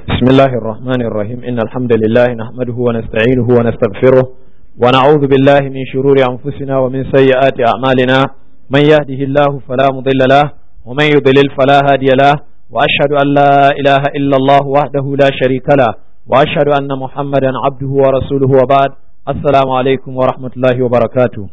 بسم الله الرحمن الرحيم إن الحمد لله نحمده ونستعينه ونستغفره ونعوذ بالله من شرور أنفسنا ومن سيئات أعمالنا من يهده الله فلا مضل له ومن يضلل فلا هادي له وأشهد أن لا إله إلا الله وحده لا شريك له وأشهد أن محمدا عبده ورسوله وبعد السلام عليكم ورحمة الله وبركاته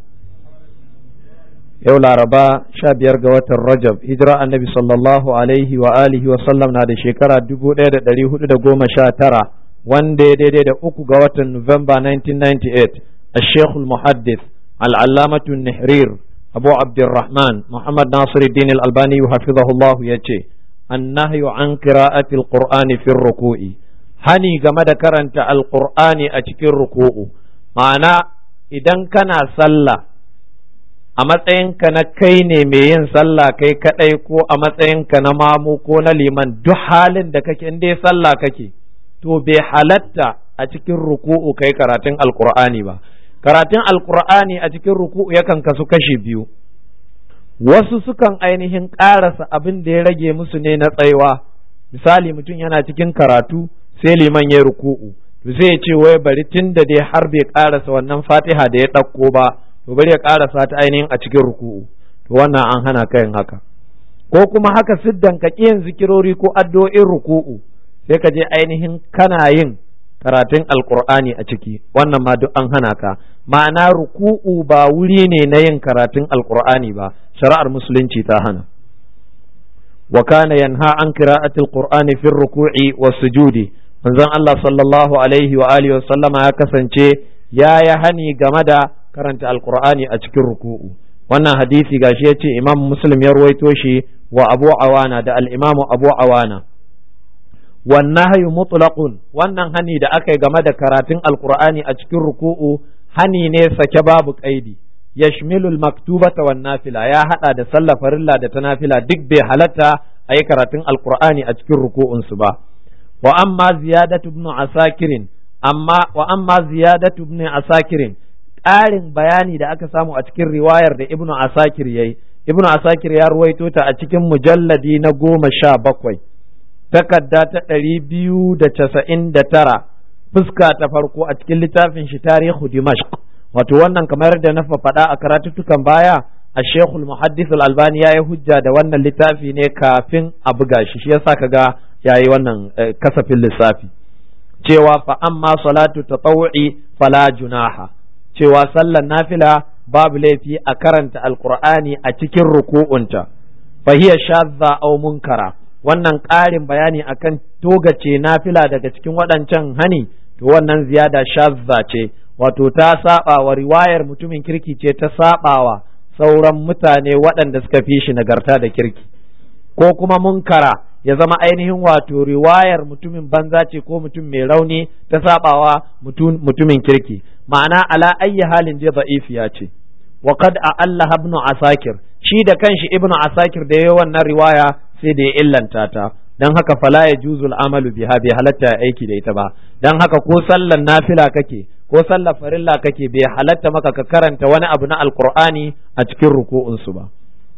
yau laraba sha biyar ga watan rajab hijira annabi sallallahu alaihi wa alihi wa sallam na da shekara dubu ɗaya da ɗari hudu da goma sha tara wanda ya daidai da uku ga watan nuwamba 1998 a shekul muhaddis al'allamatu nihrir abu abdurrahman muhammad nasiruddin albani hafizahullah ya ce annahyu an qira'ati alqur'ani fi ruku'i hani game da karanta alqur'ani a cikin ruku'u ma'ana idan kana sallah a matsayinka na kai ne mai yin sallah kai kadai ko a matsayinka na mamu ko na liman duk halin da kake in dai sallah kake to bai halatta a cikin ruku'u kai karatun alkur'ani ba karatun alkur'ani a cikin ruku'u yakan kasu kashi biyu wasu sukan ainihin ƙarasa abin da ya rage musu ne na tsaiwa misali mutum yana cikin karatu sai liman ya ruku'u to sai ya ce wai bari tun da dai har bai ƙarasa wannan fatiha da ya ɗauko ba to bari ya karasa ta ainihin a cikin ruku'u to wannan an hana ka yin haka ko kuma haka siddan ka yin zikirori ko addu'o'in ruku'u sai ka je ainihin kana yin karatun alqur'ani a ciki wannan ma duk an hana ka ma'ana ruku'u ba wuri ne na yin karatun alqur'ani ba shari'ar musulunci ta hana wa kana yanha an qira'ati alqur'ani fi ruku'i was sujudi manzon Allah sallallahu alaihi wa alihi wa sallama ya kasance ya ya hani game da karanta alkur'ani a cikin ruku'u wannan hadisi gashi ya ce imam muslim ya ruwaito shi wa abu awana da al'imamu abu awana wannan hayu mutlaqun wannan hani da aka yi game da karatun alkur'ani a cikin ruku'u hani ne sake babu kaidi yashmilu maktubata wan nafila ya hada da sallah farilla da ta nafila duk bai halatta a yi karatun alkur'ani a cikin ruku'un su ba wa amma ziyadatu ibn asakirin amma wa amma ziyadatu ibn asakirin ƙarin bayani da aka samu a cikin riwayar da ibnu asakir ya yi ibnu asakir ya ruwaito ta a cikin mujalladi na goma sha bakwai takarda ta ɗari biyu da casa'in da tara fuska ta farko a cikin littafin shi tarihu dimashq wato wannan kamar da na faɗa a karatuttukan baya a shekul muhaddis albani ya yi hujja da wannan littafi ne kafin a buga shi shi yasa kaga ya yi wannan kasafin lissafi cewa fa amma salatu tatawu'i fala junaha cewa sallar nafila babu laifi a karanta alkur'ani a cikin ruku'unta fahiya shadda aw munkara wannan ƙarin bayani akan togace nafila daga cikin waɗancan hani to wannan ziyada shadda ce wato ta saba wa riwayar mutumin kirki ce ta sabawa sauran mutane waɗanda suka fi shi nagarta da kirki ko kuma munkara ya zama ainihin wato riwayar mutumin banza ce ko mutum mai rauni ta sabawa mutumin kirki ma'ana ala ayyi halin dai da'ifiya ce wa qad a'alla ibn asakir shi da kanshi ibnu asakir da yayi wannan riwaya sai da ya illanta ta dan haka fala ya juzul amalu biha bai halatta aiki da ita ba dan haka ko sallan nafila kake ko sallar farilla kake bai halatta maka ka karanta wani abu na alqur'ani a cikin ruku'un su ba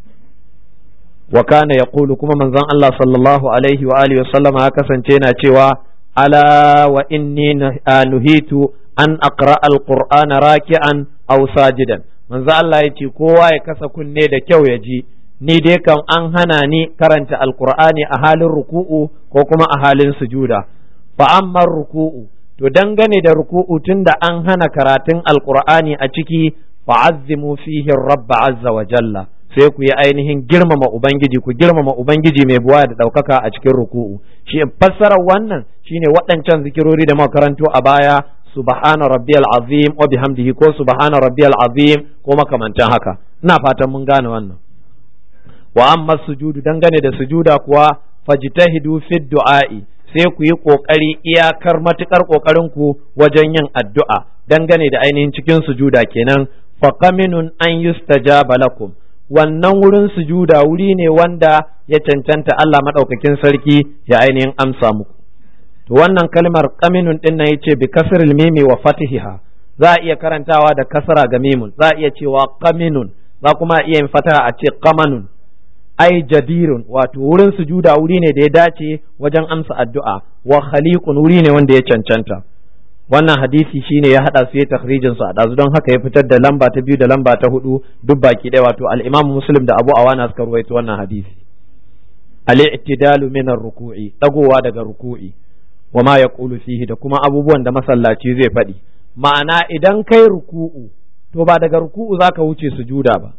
wa kana yaqulu kuma manzon Allah sallallahu alaihi wa alihi wa sallama ya kasance yana cewa ala wa inni nuhitu an aqra alqur'ana raki'an aw sajidan manzo Allah yace kowa ya kasa kunne da kyau ya ji ni dai kam an hana ni karanta alqur'ani a halin ruku'u ko kuma a halin sujuda fa amma ruku'u to dangane da ruku'u tunda an hana karatun alqur'ani a ciki fa'azzimu fihi rabb azza wa jalla sai ku yi ainihin girmama ubangiji ku girmama ubangiji mai buwa da ɗaukaka a cikin ruku'u shi fassarar wannan shine waɗancan zikirori da makarantu a baya subhana rabbiyal azim wa bihamdihi ko subhana rabbiyal azim ko makamantan haka ina fatan mun gane wannan wa amma sujudu dangane da sujuda kuwa fajtahidu fi du'a'i sai ku yi kokari iyakar matukar kokarin ku wajen yin addu'a dangane da ainihin cikin sujuda kenan faqaminun an yustajaba lakum wannan wurin sujuda wuri ne wanda ya cancanta Allah madaukakin sarki ya ainihin amsa muku to wannan kalmar qaminun din nan yace bi kasril mimi wa fatihiha za a iya karantawa da kasra ga mimun za a iya cewa qaminun za kuma iya yin fataha a ce qamanun ai jadirun wato wurin sujuda wuri ne da ya dace wajen amsa addu'a wa khaliqun wuri ne wanda ya cancanta wannan hadisi shine ya hada su ya takhrijin su a dazu don haka ya fitar da lamba ta biyu da lamba ta hudu duk baki ɗaya wato al-Imam Muslim da Abu Awana suka ruwaito wannan hadisi al-i'tidalu min ar-ruku'i dagowa daga ruku'i wa ma yaqulu fihi da kuma abubuwan da masallaci zai faɗi ma'ana idan kai ruku'u to ba daga ruku'u zaka wuce sujuda ba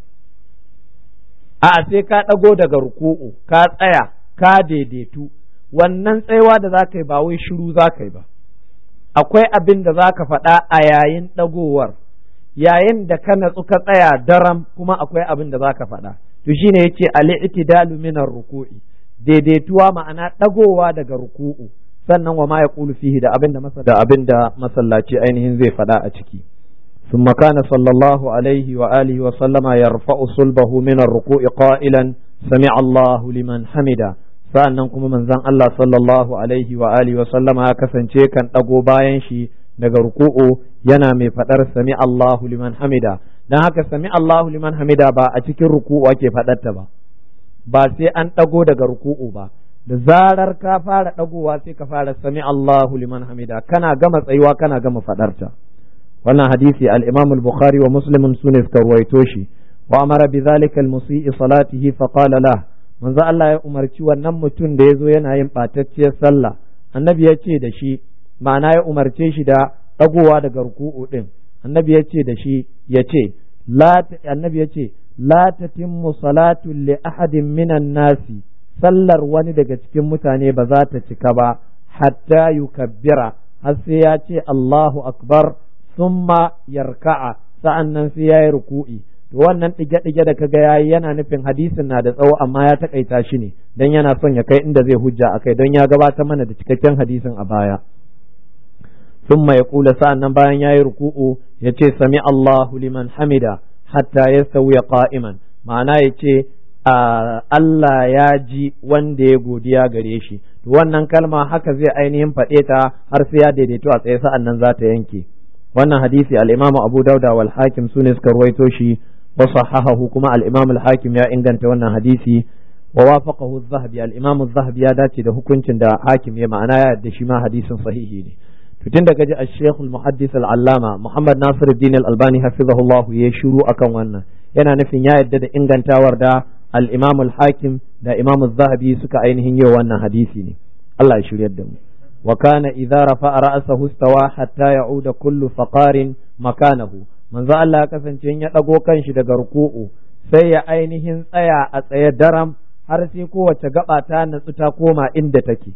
a'a sai ka ɗago daga ruku'u ka tsaya ka daidaitu wannan tsayawa da za ka yi ba wai shiru za ka yi ba akwai abin da za ka faɗa a yayin ɗagowar yayin da ka natsu ka tsaya daram kuma akwai abin da za ka faɗa to shine yace al-i'tidalu min ruku'i daidaituwa ma'ana ɗagowa daga ruku'u sannan wa ma yaqulu fihi da abin da da abin da masallaci ainihin zai faɗa a ciki ثم كان صلى الله عليه وآله وسلم يرفع صلبه من الركوع قائلا سمع الله لمن حمده sa'annan kuma manzon Allah sallallahu alaihi wa alihi wa sallama ya kasance kan ɗago bayan shi daga ruku'u yana mai faɗar sami Allahu liman hamida dan haka sami Allahu liman hamida ba a cikin ruku'u ake faɗarta ba ba sai an ɗago daga ruku'u ba da zarar ka fara ɗagowa sai ka fara sami Allahu liman hamida kana gama tsayuwa kana gama faɗarta wannan hadisi al-Imam al-Bukhari wa Muslim sune suka ruwaito shi wa amara bi dhalika al-musii salatihi fa qala lahu manzo Allah ya umarci wannan mutum da ya zo yana yin ɓatacciyar sallah annabi ya ce da shi ma'ana ya umarce shi da ɗagowa daga ruku'u ɗin annabi ya ce da shi ya ce annabi ya ce la tatimmu salatu li ahadin minan nasi sallar wani daga cikin mutane ba za ta cika ba hatta yukabbira har sai ya ce Allahu akbar summa yarka'a sa'an nan sai ya yi ruku'i to wannan ɗige-ɗige da kaga yayi yana nufin hadisin na da tsawo amma ya takaita shi ne dan yana son ya kai inda zai hujja akai don ya gabatar mana da cikakken hadisin a baya summa ya kula sa'an nan bayan yayi ruku'u ya ce sami Allahu liman hamida hatta yastawiya qa'iman ma'ana ya ce Allah ya ji wanda ya godiya gare shi to wannan kalma haka zai ainihin faɗe ta har sai ya daidaito a tsaye sa'an nan za ta yanke wannan hadisi al-Imam Abu Dauda wal Hakim sune suka ruwaito shi وصححه كما الإمام الحاكم يا إنجنت وانا حديثي ووافقه الذهبي الإمام الذهبي يا داتي ده حكمت ده حاكم يا معناه يا دشما حديث صحيح ne tutun daga ji al-Sheikh al-Muhaddis al-Allama Muhammad Nasir al-Din al-Albani hafizahullah ya shiru akan wannan yana nufin ya yadda da ingantawar da al-Imam al-Hakim da Imam al-Zahabi suka ainihin yi wannan hadisi ne Allah ya shiryar da mu wa kana idza rafa'a ra'sahu istawa hatta ya'uda kullu faqarin makanahu manzo Allah ya kasance ya ɗago kanshi daga ruku'u sai ya ainihin tsaya a tsaye daram har sai kowace gaba ta natsu ta koma inda take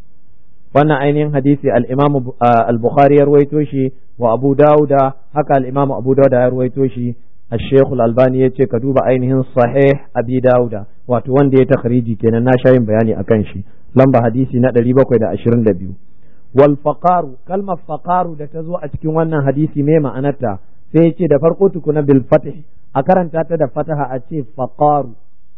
wannan ainihin hadisi al-Imam al-Bukhari ya ruwaito shi wa Abu Dawuda haka al-Imam Abu Dawuda ya ruwaito shi الشيخ الألباني yace ka duba ainihin sahih abi dauda wato wanda ya takhriji kenan na sha yin bayani akan shi lamba hadisi na 722 wal faqaru kalmar faqaru da ta zo a cikin wannan hadisi me ma'anarta sai ya ce da farko tukuna bil fatih a karanta ta da fataha a ce faqaru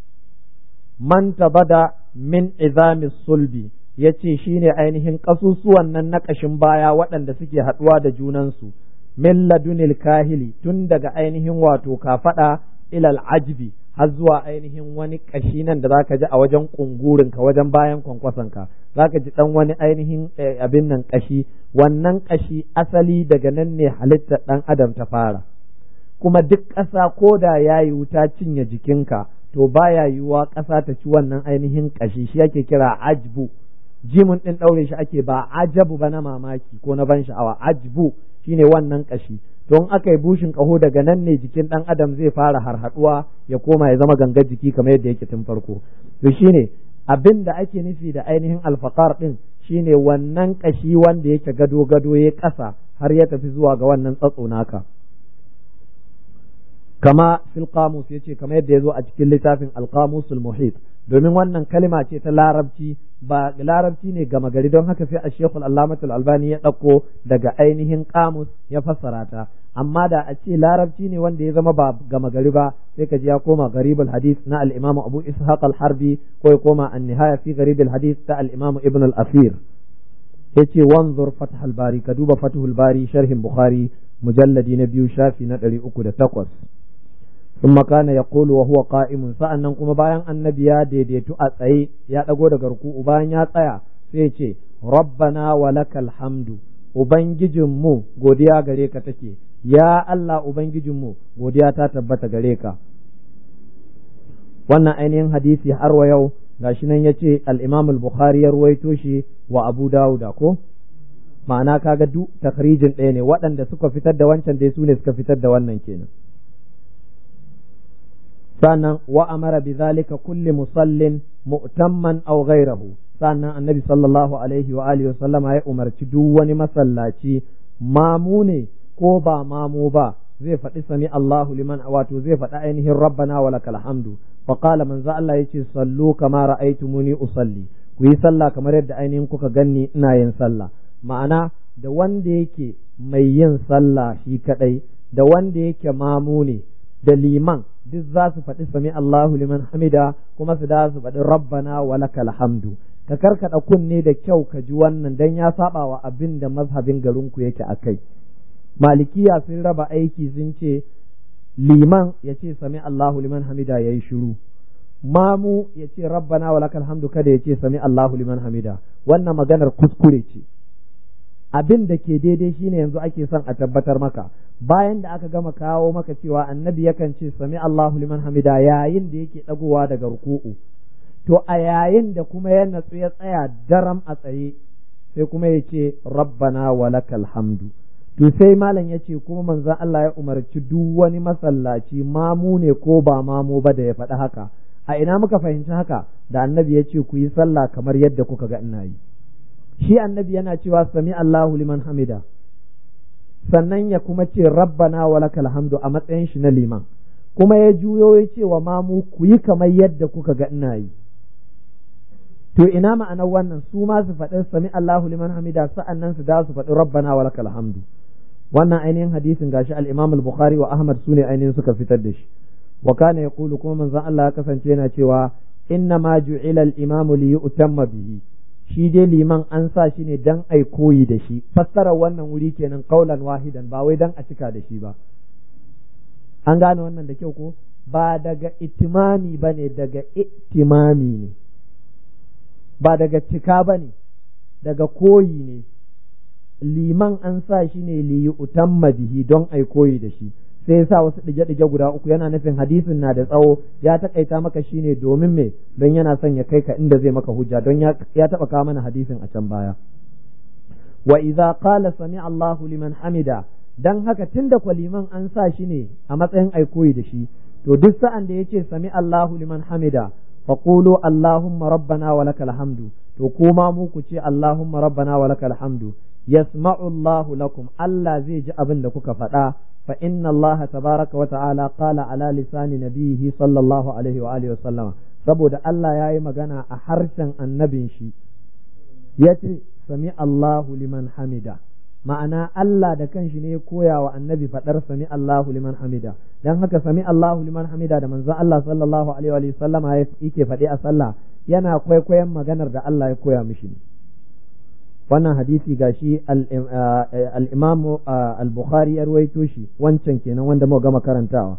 man tabada min izami sulbi ya ce shine ainihin ƙasusuwan nan na ƙashin baya waɗanda suke haɗuwa da junansu min ladunil kahili tun daga ainihin wato kafaɗa ilal ajbi har zuwa ainihin wani ƙashi nan da zaka ji a wajen ƙungurinka wajen bayan kwankwasonka zaka ji ɗan wani ainihin abin nan ƙashi wannan ƙashi asali daga nan ne halittar ɗan adam ta fara kuma duk ƙasa ko da ya yi wuta cinye jikinka to baya yiwuwa ƙasa ta ci wannan ainihin ƙashi shi ake kira ajbu jimin ɗin ɗaure shi ake ba ajabu ba na mamaki ko na ban sha'awa ajbu shine wannan ƙashi don aka yi bushin ƙaho daga nan ne jikin ɗan adam zai fara harhaɗuwa ya koma ya zama gangar jiki kamar yadda yake tun farko to shine abin da ake nufi da ainihin alfaqar ɗin shine wannan ƙashi wanda yake gado gado ya ƙasa har ya tafi zuwa ga wannan tsatso naka kama fil qamus yace kamar yadda ya zo a cikin littafin al-qamusul muhit domin wannan kalima ce ta larabci ba larabci ne gama gari don haka sai a shekul allamatul albani ya ɗauko daga ainihin kamus ya fassara ta amma da a ce larabci ne wanda ya zama ba gama gari ba sai ka ji ya koma garibul hadith na al-imam abu ishaq al-harbi ko ya koma an-nihaya fi garibul hadith ta al-imam ibn al-asir yace wanzur fath al-bari ka duba fathul bari sharhin bukhari mujalladi na biyu shafi na ɗari uku da takwas ثم كان يقول وهو قائم sa'annan kuma bayan annabi ya daidaitu a tsaye ya dago daga ruku'u bayan ya tsaya sai ce rabbana walakal hamdu ubangijinmu godiya gare ka take ya Allah ubangijinmu godiya ta tabbata gare ka wannan ainihin hadisi har wa yau gashi nan yace al-Imam al-Bukhari ya ruwaito shi wa Abu Dawud ko ma'ana kaga duk takrijin ɗaya ne waɗanda suka fitar da wancan dai su ne suka fitar da wannan kenan sannan wa amara bi zalika kulli musallin mu'tamman aw ghayrahu sannan annabi sallallahu alaihi wa alihi sallama ya umarci duk wani masallaci mamu ne ko ba mamu ba zai faɗi sami Allahu liman wato zai faɗi ainihin rabbana wa lakal hamdu fa qala manzo Allah yace sallu kama ra'aytumuni usalli ku yi sallah kamar yadda ainihin kuka ganni ina yin sallah ma'ana da wanda yake mai yin sallah shi kadai da wanda yake mamu ne da liman duk za su faɗi sami Allahu liman hamida kuma su da su faɗi rabbana wa lakal hamdu ka karkada kunne da kyau ka ji wannan dan ya saba wa abin da mazhabin garinku yake akai malikiya sun raba aiki sun ce liman ya ce sami Allahu liman hamida ya yi shiru mamu ya ce rabbana wa lakal hamdu kada ya ce sami Allahu liman hamida wannan maganar kuskure ce abin da ke daidai shine yanzu ake son a tabbatar maka bayan da aka gama kawo maka cewa annabi yakan ce sami Allahu liman hamida yayin da yake dagowa daga ruku'u to a yayin da kuma ya natsu ya tsaya daram a tsaye sai kuma ya ce rabbana wa lakal hamdu to sai malam ya ce kuma manzon Allah ya umarci duk wani masallaci mamu ne ko ba mamu ba da ya faɗi haka a ina muka fahimci haka da annabi ya ce ku yi sallah kamar yadda kuka ga ina yi shi annabi yana cewa sami Allahu liman hamida sannan ya kuma ce rabbana wa lakal hamdu a matsayin shi na liman kuma ya juyo ya ce wa mamu ku yi kamar yadda kuka ga ina yi to ina ma'anar wannan su ma su faɗi sami Allahu liman hamida sa'annan su da su faɗi rabbana wa lakal hamdu wannan ainihin hadisin gashi al-Imam al-Bukhari wa Ahmad sune ainihin suka fitar da shi wa kana yaqulu kuma manzon Allah ya kasance yana cewa inna ma ju'ila al-imamu li yu'tamma bihi shi dai liman an sa shi ne dan ai koyi da shi fassarar wannan wuri kenan kaulan wahidan ba wai dan a cika da shi ba an gane wannan da kyau ko ba daga itimami ba ne daga itimami ne ba daga cika ba ne daga koyi ne liman an sa shi ne liyi utamma bihi don ai koyi da shi sai ya sa wasu ɗige-ɗige guda uku yana nufin hadisin na da tsawo ya taƙaita maka shi ne domin me don yana son ya kai ka inda zai maka hujja don ya taɓa kawo mana hadisin a can baya wa idza qala sami Allahu liman hamida dan haka tunda kwa liman an sa shi ne a matsayin ai koyi da shi to duk sa'an da yace sami Allahu liman hamida faqulu Allahumma rabbana wa lakal hamdu to kuma mu ku ce Allahumma rabbana wa lakal hamdu yasma'u Allahu lakum Allah zai ji abin da kuka faɗa fa inna Allah tabaraka wa ta'ala qala ala lisani nabihi sallallahu alaihi wa alihi wa saboda Allah ya yi magana a harshen annabin shi yace sami Allahu liman hamida ma'ana Allah da kanshi ne koya wa annabi faɗar sami Allahu liman hamida dan haka sami Allahu liman hamida da manzon Allah sallallahu alaihi wa sallama yake faɗi a sallah yana kwaikwayon maganar da Allah ya koya mishi ne wannan hadisi gashi al-Imam al-Bukhari ya ruwaito shi wancan kenan wanda muka gama karantawa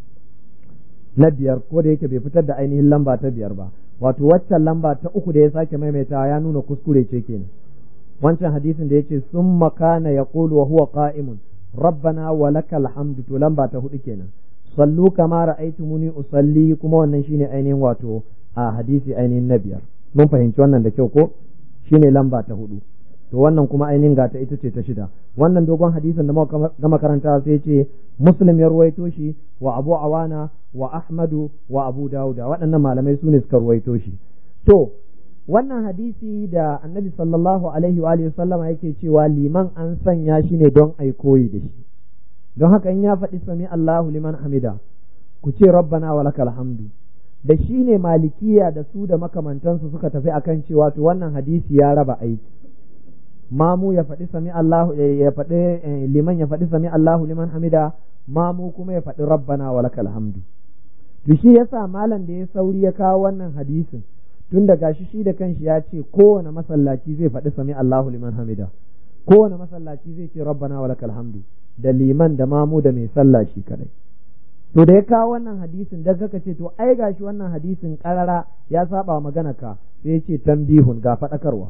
na biyar ko da yake bai fitar da ainihin lamba ta biyar ba wato waccan lamba ta uku da ya sake maimaitawa ya nuna kuskure ce kenan wancan hadisin da yace summa kana yaqulu wa huwa qa'imun rabbana wa lakal hamdu to lamba ta hudu kenan sallu kama ra'aytumuni usalli kuma wannan shine ainihin wato a hadisi ainihin na biyar mun fahimci wannan da kyau ko shine lamba ta hudu to wannan kuma ainihin gata ita ce ta shida wannan dogon hadisin da muka gama karanta sai ce muslim ya ruwaito shi wa abu awana wa ahmadu wa abu dauda waɗannan malamai su ne suka ruwaito shi to wannan hadisi da annabi sallallahu alaihi wa alihi sallama yake cewa liman an sanya shi ne don ai koyi da shi don haka in ya faɗi sami Allahu liman hamida ku ce rabbana wa lakal hamdu da shi ne malikiya da su da makamantansu suka tafi akan cewa to wannan hadisi ya raba aiki mamu ya faɗi sami Allahu ya faɗi liman ya faɗi sami Allahu liman hamida mamu kuma ya faɗi rabbana wa lakal hamdu to shi yasa malam da ya sauri ya kawo wannan hadisin tun da gashi shi da kanshi ya ce kowane masallaci zai faɗi sami Allahu liman hamida kowane masallaci zai ce rabbana wa lakal hamdu da liman da mamu da mai sallah shi kadai to da ya kawo wannan hadisin da kaka ce to ai gashi wannan hadisin karara ya saba magana ka sai ya ce tambihun ga faɗakarwa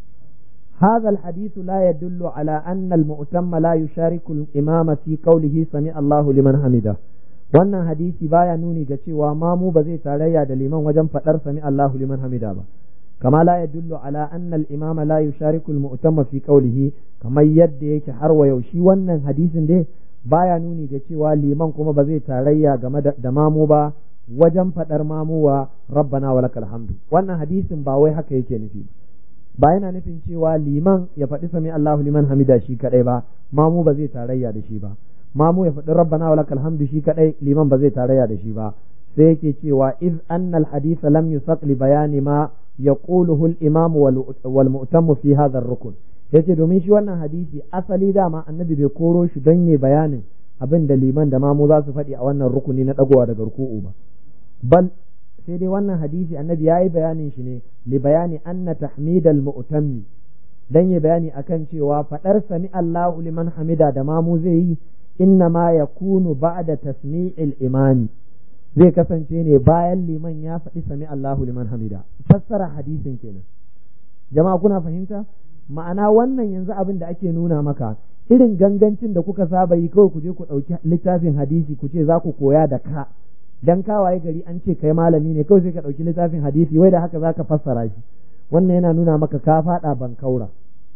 هذا الحديث لا يدل على أن المؤتم لا يشارك الإمام في قوله سمع الله لمن حمده wannan hadisi baya nuni ga cewa mamu ba zai tarayya da liman wajen faɗar sami Allahu liman hamida ba kama la yadullu ala anna al-imam la yushariku al-mu'tamma fi qawlihi kamar yadda yake har wa yau shi wannan hadisin dai baya nuni ga cewa liman kuma ba zai tarayya game da mamu ba wajen faɗar mamu wa rabbana wa lakal hamdu wannan hadisin ba wai haka yake nufi ba yana nufin cewa liman ya faɗi sami Allahu liman hamida shi kadai ba mamu ba zai tarayya da shi ba mamu ya faɗi rabbana wa lakal hamdu shi kadai liman ba zai tarayya da shi ba sai yake cewa iz anna al hadith lam yusaq li bayani ma yaquluhu al imam wal mu'tam fi hadha ar rukun yace domin shi wannan hadisi asali dama annabi bai koro shi don yi bayanin abin da liman da mamu za su faɗi a wannan rukuni na dagowa daga ruku'u ba bal sai dai wannan hadisi annabi yayi bayanin shi ne li bayani anna tahmidal mu'tammi dan yi bayani akan cewa faɗar sami Allahu liman hamida da mamu zai yi inna ma ya kunu ba'da tasmi'il imami zai kasance ne bayan liman ya faɗi sami Allahu liman hamida fassara hadisin kenan jama'a kuna fahimta ma'ana wannan yanzu abin da ake nuna maka irin gangancin da kuka saba yi kawai ku je ku ɗauki littafin hadisi ku ce za ku koya da ka dan kawaye gari an ce kai malami ne kawai sai ka ɗauki littafin hadisi wai da haka za ka fassara shi wannan yana nuna maka ka faɗa bankaura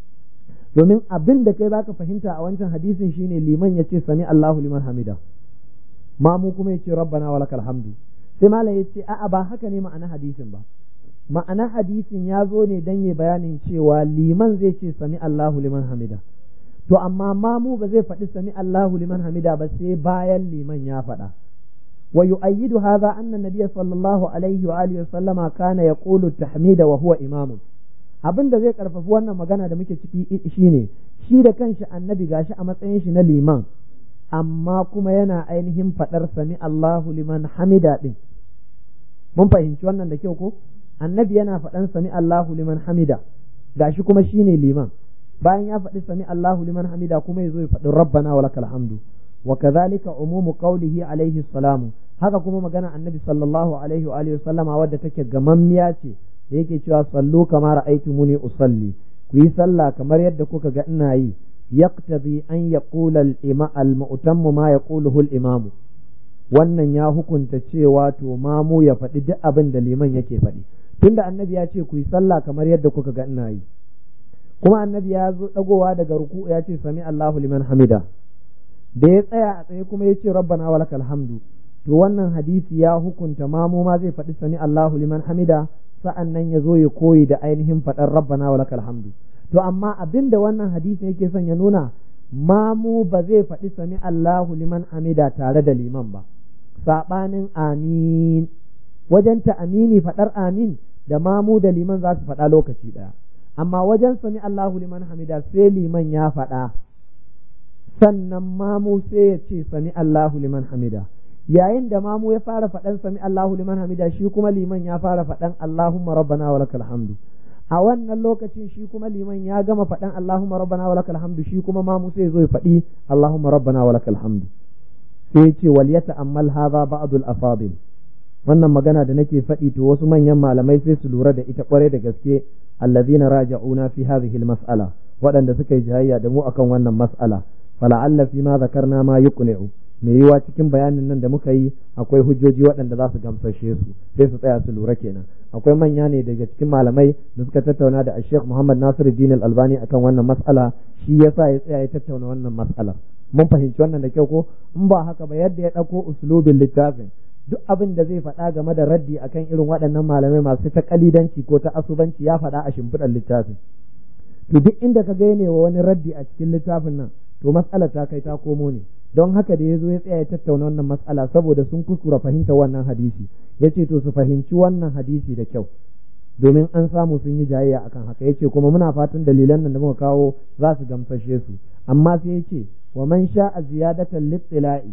domin abin da kai zaka fahimta a wancan hadisin shine liman ya ce sami Allahu liman hamida mamu kuma ya ce rabbana wa lakal hamdu sai malam ya ce a'a ba haka ne ma'ana hadisin ba ma'ana hadisin ya zo ne dan ya bayanin cewa liman zai ce sami Allahu liman hamida to amma mamu ba zai faɗi sami Allahu liman hamida ba sai bayan liman ya faɗa wa yu'ayyidu hadha anna nabiyya sallallahu alaihi wa alihi wa sallama kana yaqulu tahmida wa huwa imamun abin da zai karfafi wannan magana da muke ciki shine shi da kanshi annabi gashi a matsayin shi na liman amma kuma yana ainihin faɗar sami Allahu liman hamida din mun fahimci wannan da kyau ko annabi yana faɗan sami Allahu liman hamida gashi kuma shine liman bayan ya faɗi sami Allahu liman hamida kuma yazo ya faɗi rabbana wa lakal hamdu wa kadhalika umumu qawlihi alaihi salamu haka kuma magana annabi sallallahu alaihi wa alihi sallama wadda take gamammiya ce da yake cewa sallu kama ra'aytumuni usalli ku yi sallah kamar yadda kuka ga ina yi yaqtadi an yaqula al-ima al-mu'tammu ma yaquluhu al-imam wannan ya hukunta cewa to mamu ya faɗi duk abin da liman yake faɗi tunda annabi ya ce ku yi sallah kamar yadda kuka ga ina yi kuma annabi ya zo dagowa daga ruku ya ce sami Allahu liman hamida da ya tsaya a tsaye kuma ya ce rabbana wa lakal hamdu to wannan hadisi ya hukunta mamu ma zai faɗi sami Allahu liman hamida sa'an nan ya zo ya koyi da ainihin faɗar rabbana wa lakal hamdu to amma abin da wannan hadisi yake son ya nuna mamu ba zai faɗi sami Allahu liman hamida tare da liman ba saɓanin amin wajen ta amini faɗar amin da mamu da liman za su faɗa lokaci ɗaya amma wajen sami Allahu liman hamida sai liman ya faɗa sannan mamu sai ya ce sami Allahu liman hamida yayin da mamu ya fara faɗan sami Allahu liman hamida shi kuma liman ya fara faɗan Allahumma rabbana wa lakal hamdu a wannan lokacin shi kuma liman ya gama faɗan Allahumma rabbana wa lakal hamdu shi kuma mamu sai zo ya faɗi Allahumma rabbana wa lakal hamdu sai ya ce wal yata'ammal hadha ba'dul afadil wannan magana da nake faɗi to wasu manyan malamai sai su lura da ita kware da gaske allazina raja'una fi hadhihi al-mas'ala waɗanda suka yi jayayya da mu akan wannan mas'ala fala'alla fi ma zakarna ma yuqni'u mai yiwa cikin bayanin nan da muka yi akwai hujjoji waɗanda za su gamsashe su sai su tsaya su lura kenan akwai manya ne daga cikin malamai da suka tattauna da Sheikh Muhammad Nasiru Din Al-Albani akan wannan mas'ala shi yasa ya tsaya ya tattauna wannan mas'ala mun fahimci wannan da kyau ko in ba haka ba yadda ya ɗauko uslubin littafin duk abin da zai faɗa game da raddi akan irin waɗannan malamai masu ta kalidanci ko ta asubanci ya faɗa a shimfiɗar littafin to duk inda ka ga wa wani raddi a cikin littafin nan to matsalar ta kai ta komo ne don haka da ya zo ya tsaya ya tattauna wannan matsala saboda sun kuskura fahimta wannan hadisi ya ce to su fahimci wannan hadisi da kyau domin an samu sun yi jayayya akan haka ya ce kuma muna fatan dalilan nan da muka kawo za su gamsashe su amma sai ya ce wa man sha'a ziyadatan littila'i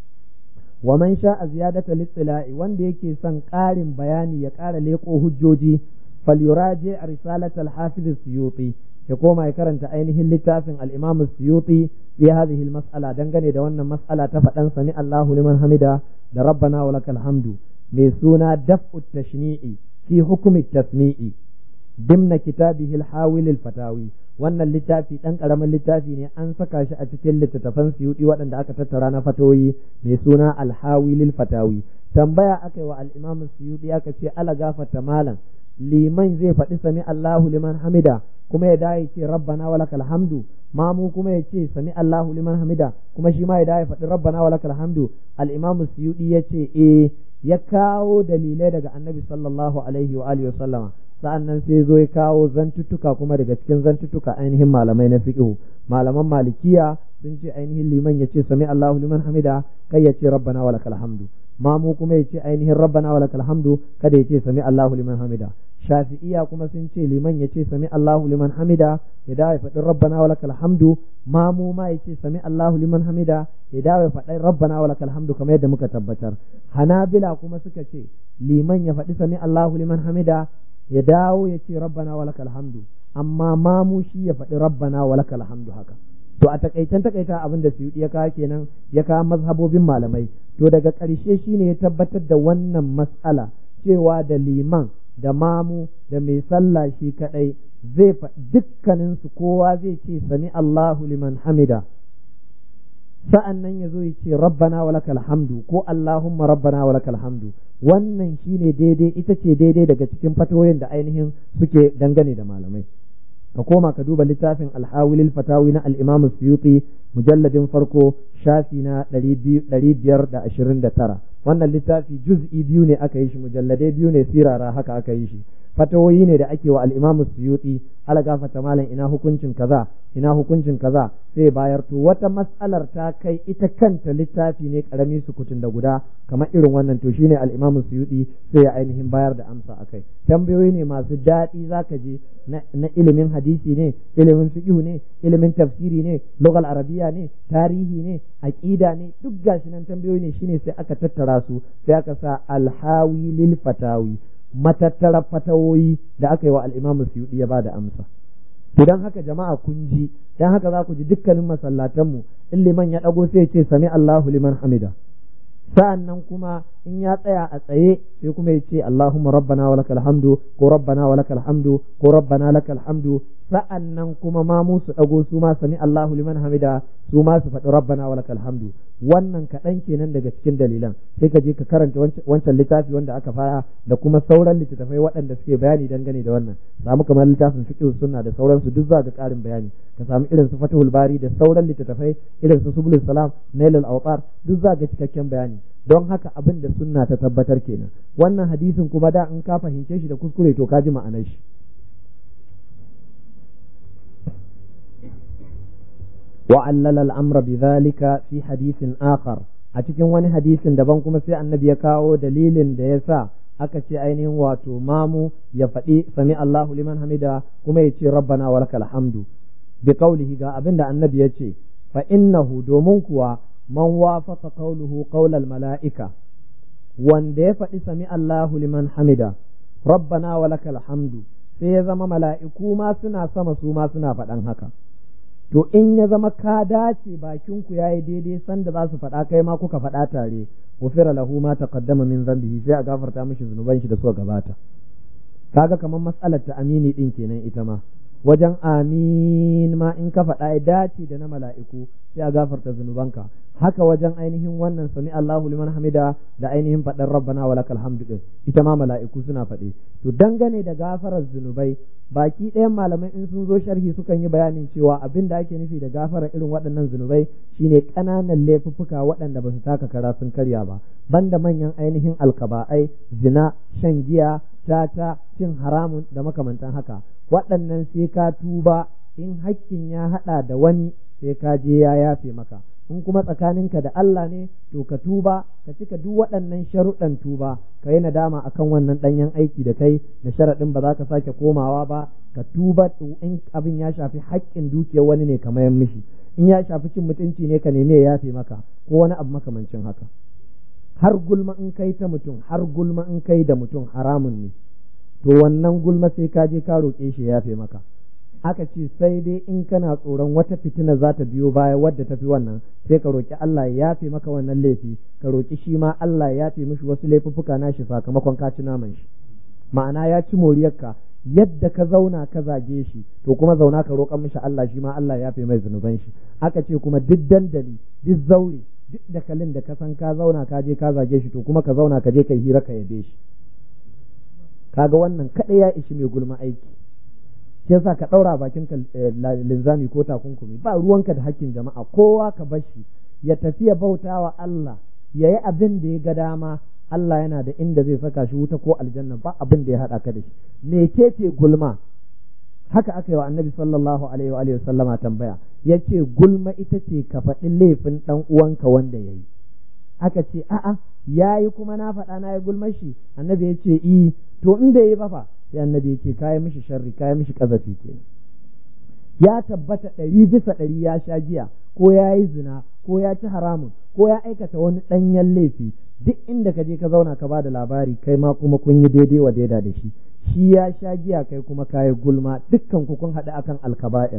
wa man sha'a ziyadatan littila'i wanda yake son ƙarin bayani ya ƙara leƙo hujjoji falyuraji risalatal hafiz suyuti ya koma ya karanta ainihin littafin al-Imam Suyuti fi hadhihi al-mas'ala dangane da wannan mas'ala ta faɗan sami Allahu liman hamida da rabbana wa lakal hamdu mai suna daf'u tashni'i fi hukmi tasmi'i dimna kitabihi al-hawil al-fatawi wannan littafi dan karamin littafi ne an saka shi a cikin littattafan suyuti waɗanda aka tattara na fatoyi mai suna al-hawil al-fatawi tambaya aka yi wa al-imam suyuti aka ce ala gafarta malam liman zai faɗi sami Allahu liman hamida kuma ya dawo ce rabbana wa lakal hamdu mamu kuma ya ce sami Allahu liman hamida kuma shi ma ya dawo faɗi rabbana wa lakal hamdu al-imam suyudi ya ce eh ya kawo dalilai daga annabi sallallahu alaihi wa alihi sallama sa'annan sai zo ya kawo zantuttuka kuma daga cikin zantuttuka ainihin malamai na fiqh malaman malikiya sun ce ainihin liman ya ce sami Allahu liman hamida kai ya ce rabbana wa lakal hamdu mamu kuma ya ce ainihin rabbana wa lakal hamdu kada ya ce sami Allahu liman hamida shafi'iya kuma sun ce liman ya ce sami Allahu liman hamida ya dawo ya faɗi rabbana wa lakal hamdu mamu ma ya ce sami Allahu liman hamida ya dawo ya faɗi rabbana wa lakal hamdu kamar yadda muka tabbatar hanabila kuma suka ce liman ya faɗi sami Allahu liman hamida ya dawo ya ce rabbana wa lakal hamdu amma mamu shi ya faɗi rabbana wa lakal hamdu haka to a takaitan takaita abin da Suyuti ya kawo kenan ya kawo mazhabobin malamai to daga ƙarshe shine ya tabbatar da wannan mas'ala cewa da liman da mamu da mai sallah shi kadai zai dukkanin su kowa zai ce sami Allahu liman hamida sa'an nan ya zo ya ce rabbana wa lakal hamdu ko Allahumma rabbana wa lakal hamdu wannan shine daidai ita ce daidai daga cikin fatoyin da ainihin suke dangane da malamai ka koma ka duba littafin alhawilil fatawi na al-imam suyuti mujalladin farko shafi na ɗari biyar da ashirin da tara wannan littafi juz'i biyu ne aka yi shi mujalladai biyu ne sirara haka aka yi shi fatawoyi ne da ake wa al-imam suyuti ala gafata malam ina hukuncin kaza ina hukuncin kaza sai bayar to wata mas'alar ta kai ita kanta littafi ne karami sukutun da guda kamar irin wannan to shine al-imam suyuti sai ya ainihin bayar da amsa akai tambayoyi ne masu daɗi zaka je na ilimin hadisi ne ilimin fiqh ne ilimin tafsiri ne lugal arabiya ne tarihi ne aqida ne duk gashi nan tambayoyi ne shine sai aka tattara su sai aka sa alhawi lil fatawi matattara fatawoyi da aka yi wa al-imam suyuti ya bada amsa to dan haka jama'a kun ji dan haka za ku ji dukkanin masallatanmu in liman ya dago sai ya ce sami Allahu liman hamida sa'an nan kuma in ya tsaya a tsaye sai kuma ya ce Allahumma rabbana wa lakal hamdu ko rabbana wa lakal hamdu ko rabbana lakal hamdu sa'an nan kuma ma mu su dago su ma sami Allahu liman hamida su ma su faɗi rabbana wa lakal hamdu wannan kaɗan kenan daga cikin dalilan sai ka je ka karanta wancan littafi wanda aka fara da kuma sauran littattafai waɗanda suke bayani dangane da wannan samu kamar littafin fiqh sunna da sauransu duk za ga ƙarin bayani ka samu irin su fatihul bari da sauran littattafai irin su subul salam nailul awtar duk za ga cikakken bayani don haka abin da sunna ta tabbatar kenan wannan hadisin kuma da in ka fahimce shi da kuskure to ka ji ma'anar shi وعلل الأمر بذلك في حديث آخر a cikin wani hadisin daban kuma sai annabi ya kawo dalilin da ya sa aka ce ainihin wato mamu ya faɗi sami Allahu liman hamida kuma ya ce rabbana wa lakal hamdu bi qawlihi ga abin da annabi ya ce fa innahu domin kuwa man wafaqa qawluhu qawlal mala'ika wanda ya faɗi sami Allahu liman hamida rabbana wa lakal hamdu sai ya zama mala'iku ma suna sama su ma suna faɗan haka to in ya zama ka dace bakin ku yayi daidai sanda za su faɗa kai ma kuka faɗa tare ufira lahu ma taqaddama min dhanbihi sai a gafarta mishi zunuban shi da suka gabata kaga kamar mas'alar ta amini din kenan ita ma wajen amin ma in ka faɗa ya dace da na mala'iku sai a gafarta zunubanka haka wajen ainihin wannan sami Allahu liman hamida da ainihin faɗar rabbana wa lakal hamdu din ita ma mala'iku suna faɗe to dangane da gafarar zunubai baki ɗayan malamai in sun zo sharhi sukan yi bayanin cewa abin da ake nufi da gafarar irin waɗannan zunubai shine ƙananan laifuffuka waɗanda ba su taka kara sun karya ba banda manyan ainihin alkaba'ai zina shan giya tata cin haramun da makamantan haka waɗannan sai ka tuba in hakkin ya haɗa da wani sai ka je ya yafe maka in kuma tsakaninka da Allah ne to ka tuba ka cika duk waɗannan sharuɗan tuba ka yi nadama akan wannan ɗanyen aiki da kai da sharaɗin ba za ka sake komawa ba ka tuba in abin ya shafi haƙƙin dukiyar wani ne ka mayan mishi in ya shafi cin mutunci ne ka nemi ya yafe maka ko wani abu makamancin haka har gulma in kai ta mutum har gulma in kai da mutum haramun ne to wannan gulma sai ka je ka roƙe shi ya yafe maka aka ce sai dai in kana tsoron wata fitina za ta biyo baya wadda ta fi wannan sai ka roki Allah ya yafe maka wannan laifi ka roki shi ma Allah ya yafe mishi wasu laifuffuka nashi sakamakon ka ci naman shi ma'ana ya ci moriyarka yadda ka zauna ka zage shi to kuma zauna ka roƙan mishi Allah shi ma Allah ya yafe mai zunuban shi aka ce kuma duk dandali duk zaure duk dakalin da ka san ka zauna ka je ka zage shi to kuma ka zauna ka je ka hira ka yabe shi kaga wannan kaɗai ya ishi mai gulma aiki sai sa ka ɗaura bakin ka linzami ko takunkumi ba ruwanka da hakkin jama'a kowa ka bar shi ya tafi ya bauta wa Allah ya yi abin da ya ga dama Allah yana da inda zai saka shi wuta ko aljanna ba abin da ya haɗa ka da shi me ke ce gulma haka aka yi wa annabi sallallahu alaihi wa sallama tambaya ya ce gulma ita ce ka faɗi laifin ɗan uwanka wanda ya yi aka ce a'a ya yi kuma na faɗa na yi gulma shi annabi ya ce i to in bai yi ba fa sai annabi ya ce kayi mishi sharri kayi mishi kazafi kenan ya tabbata ɗari bisa ɗari ya sha giya ko ya yi zina ko ya ci haramun ko ya aikata wani ɗanyen laifi duk inda ka je ka zauna ka ba da labari kai ma kuma kun yi daidai wa daida da shi shi ya sha giya kai kuma kayi gulma dukkan ku kun haɗu akan alkaba'ir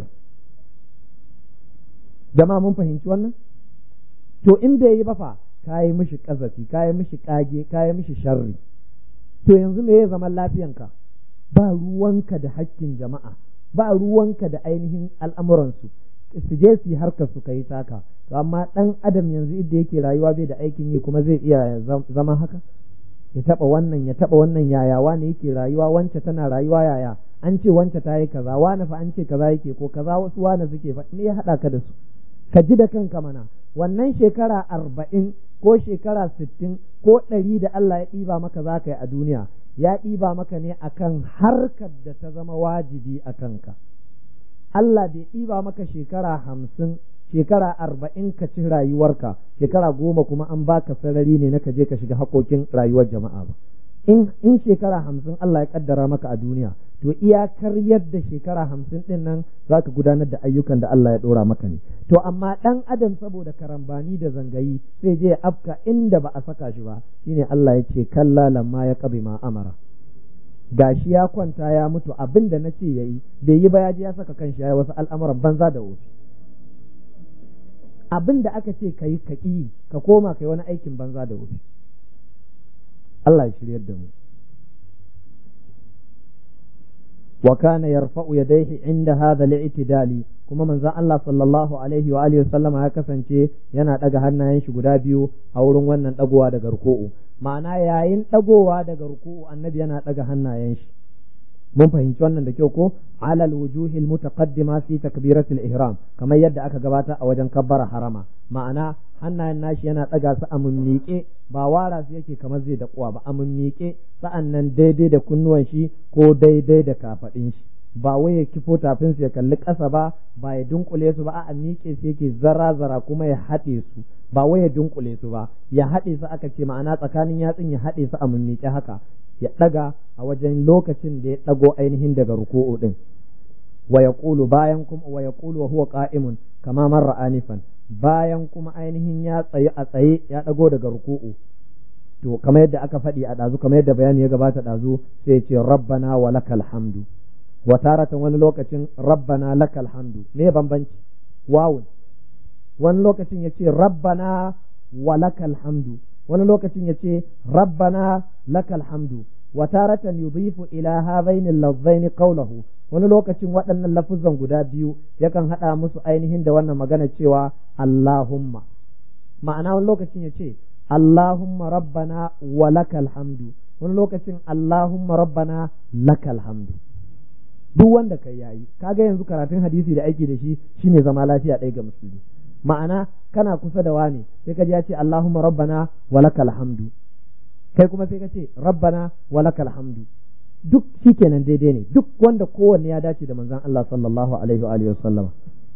jama'a mun fahimci wannan to in bai yi ba fa kayi mishi kazafi kayi mishi kage kayi mishi sharri to yanzu me ya zaman lafiyanka ba ruwanka da hakkin jama'a ba ruwanka da ainihin al'amuransu su je su yi harkar su kai taka to amma dan adam yanzu idda yake rayuwa bai da aikin yi kuma zai iya zama haka ya taba wannan ya taba wannan yaya wane yake rayuwa wance tana rayuwa yaya an ce wance ta yi kaza wane fa an ce kaza yake ko kaza wasu wane suke fa me ya hada ka da su ka ji da kanka mana wannan shekara arba'in ko shekara sittin ko ɗari da Allah ya ɗiba maka za ka yi a duniya ya ɗiba maka ne akan harkar da ta zama wajibi a kanka Allah bai ɗiba maka shekara hamsin shekara arba'in ka ci rayuwarka shekara goma kuma an baka sarari ne na ka je ka shiga haƙoƙin rayuwar jama'a ba in in shekara hamsin Allah ya kaddara maka a duniya to iyakar yadda shekara hamsin ɗin nan za ka gudanar da ayyukan da Allah ya ɗora maka ne to amma ɗan adam saboda karambani da zangayi sai je ya afka inda ba a saka shi ba shine Allah ya ce kalla lamma ya qabi ma amara gashi ya kwanta ya mutu abin da na ce ya yi bai yi ba ya je ya saka kanshi ya yi wasu al'amuran banza da wofi abin da aka ce ka yi ka ƙi ka koma ka yi wani aikin banza da wofi Allah ya shiryar da mu wa kana yarfa'u yadayhi inda hadha al-i'tidali kuma manzon Allah sallallahu alaihi wa alihi sallama ya kasance yana daga hannayen shi guda biyu a wurin wannan dagowa daga ruku'u ma'ana yayin dagowa daga ruku'u annabi yana daga hannayen shi mun fahimci wannan da kyau ko alal wujuhi mutaqaddima fi takbiratul ihram kamar yadda aka gabata a wajen kabbara harama ma'ana hannayen nashi yana daga su a mummiƙe ba wara su yake kamar zai da kuwa ba a mummiƙe sa'an nan daidai da kunnuwan shi ko daidai da kafadin shi ba wai ya kifo tafin su ya kalli ƙasa ba ba ya dunkule su ba a miƙe su yake zara zara kuma ya haɗe su ba wai ya dunkule su ba ya haɗe su aka ce ma'ana tsakanin yatsun ya haɗe su a mummiƙe haka ya ɗaga a wajen lokacin da ya ɗago ainihin daga ruku'u ɗin wa yaqulu bayan kuma wa yaqulu wa huwa qa'imun kama marra anifan bayan kuma ainihin ya tsaye a tsaye ya ɗago daga ruku'u to kamar yadda aka faɗi a ɗazu kamar yadda bayani ya gabata ɗazu sai ce rabbana wa lakal hamdu wa taratan wani lokacin rabbana lakal hamdu me bambanci wawun wani lokacin ya ce rabbana wa lakal hamdu wani lokacin ya ce rabbana lakal hamdu wa taratan yudhifu ila hadhaini al-lafzaini qawluhu wani lokacin waɗannan lafuzan guda biyu yakan haɗa musu ainihin da wannan magana cewa Allahumma ma'ana wani lokacin ya ce Allahumma rabbana wa lakal hamdu wani lokacin Allahumma rabbana lakal hamdu duk wanda kai yayi kaga yanzu karatun hadisi da aiki da shi shine zama lafiya ɗaya ga musulmi ma'ana kana kusa da wani sai ka ji ya ce Allahumma rabbana wa lakal hamdu kai kuma sai ka ce rabbana wa lakal hamdu duk shikenan daidai ne duk wanda kowanne ya dace da manzon Allah sallallahu alaihi wa alihi wasallama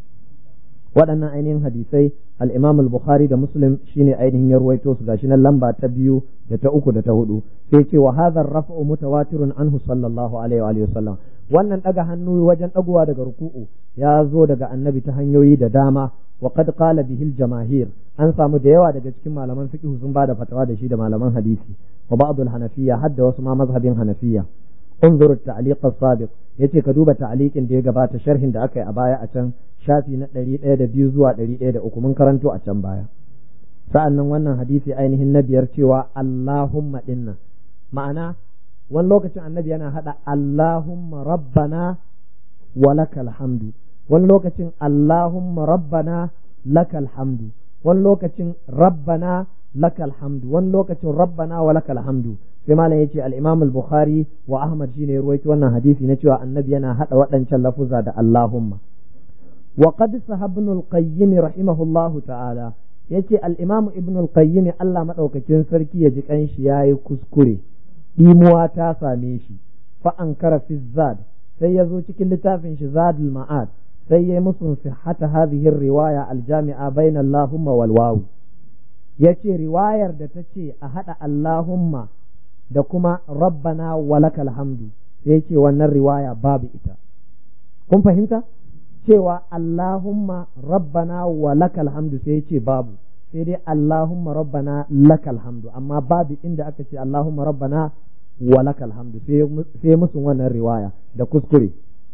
waɗannan ainihin hadisai al-Imam al-Bukhari da Muslim shine ainihin ya ruwaito su gashi nan lamba ta biyu da ta uku da ta hudu sai ce wa hadha ar-raf'u mutawatirun anhu sallallahu alaihi wa alihi wasallam wannan daga hannu wajen dagowa daga ruku'u ya zo daga annabi ta hanyoyi da dama wa qad qala bihi al-jamaahir an samu da yawa daga cikin malaman fiqh sun bada fatawa da shi da malaman hadisi wa ba'd al-hanafiyya hadda wasu ma mazhabin hanafiyya انظر التعليق السابق yace ka duba ta'liqin da ya gabata sharhin da aka yi a baya a can shafi na ɗari ɗaya da biyu zuwa ɗari ɗaya da uku mun karanto a can baya sa'an nan wannan hadisi ainihin na biyar cewa Allahumma dinnan ma'ana wani lokacin annabi yana haɗa Allahumma rabbana wa lakal hamdu wani lokacin Allahumma rabbana lakal hamdu wani lokacin rabbana lakal hamdu wani lokacin rabbana wa lakal hamdu sai malam yace al-Imam al-Bukhari wa Ahmad shine ya ruwaito wannan hadisi na cewa annabi yana hada waɗancan lafuza da Allahumma wa qad sahabnu al-Qayyim rahimahullahu ta'ala yace al-Imam Ibn al-Qayyim Allah madaukakin sarki ya ji kanshi yayi kuskure dimuwa ta same shi fa ankara fi zad sai ya zo cikin littafin shi zadul ma'ad sai ya musu sihhata hadhihi riwaya al-jami'a bayna Allahumma wal wawu yace riwayar da ta ce a hada Allahumma da kuma rabbana walakal hamdu sai ce wannan riwaya babu ita kun fahimta cewa Allahumma rabbana walakal hamdu sai ce babu sai dai Allahumma rabbana lakal hamdu amma babu inda aka ce Allahumma rabbana walakal hamdu sai musu wannan riwaya da kuskure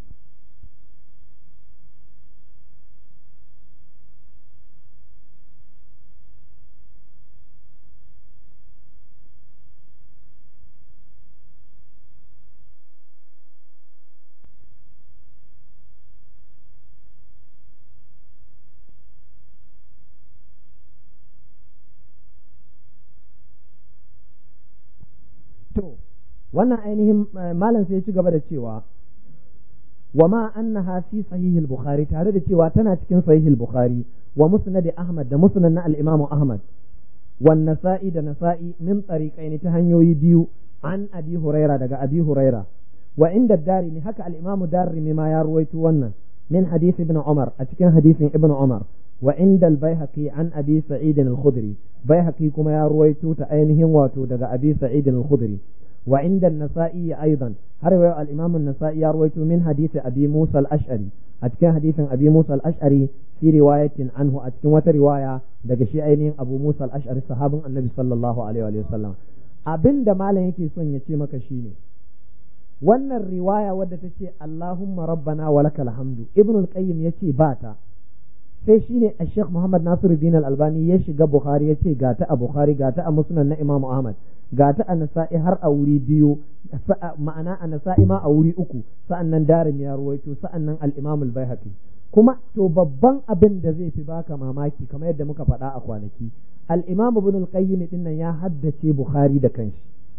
To, wannan ainihin malam sai ci gaba da cewa, wa ma annaha fi sahihil Bukhari tare da cewa tana cikin sahihil Bukhari wa musnad Ahmad da musnad na al-Imam Ahmad wan Nasa'i da Nasa'i min tariqain ta hanyoyi biyu an Abi Huraira daga Abi Huraira wa inda Darimi haka al-Imam Darimi ma ya ruwaito wannan min hadith Ibn Umar a cikin hadisin Ibn Umar wa inda al-Baihaqi an Abi Sa'id al-Khudri Baihaqi kuma ya ruwaito ta ainihin wato daga Abi Sa'id al-Khudri wa inda an-Nasa'i aidan har wa al-Imam an-Nasa'i ya ruwaito min hadith Abi Musa al-Ash'ari a cikin hadisin Abi Musa al-Ash'ari fi riwayatin anhu a cikin wata riwaya daga shi ainihin Abu Musa al-Ash'ari sahabin Annabi sallallahu alaihi wa sallam abinda malam yake son ya ce maka shine wannan riwaya wadda ta ce Allahumma rabbana wa lakal hamdu Ibn al-Qayyim yace ba ta sai shine a Sheikh Muhammad Nasiruddin Al-Albani ya shiga Bukhari ya ce ga ta a Bukhari ga ta a Musnad na Imam Ahmad ga ta a Nasa'i har a wuri biyu ma'ana a Nasa'i ma a wuri uku sa'annan Darim ya ruwaito sa'annan Al-Imam Al-Baihaqi kuma to babban abin da zai fi baka mamaki kamar yadda muka faɗa a kwanaki Al-Imam Ibn Al-Qayyim din nan ya haddace Bukhari da kanshi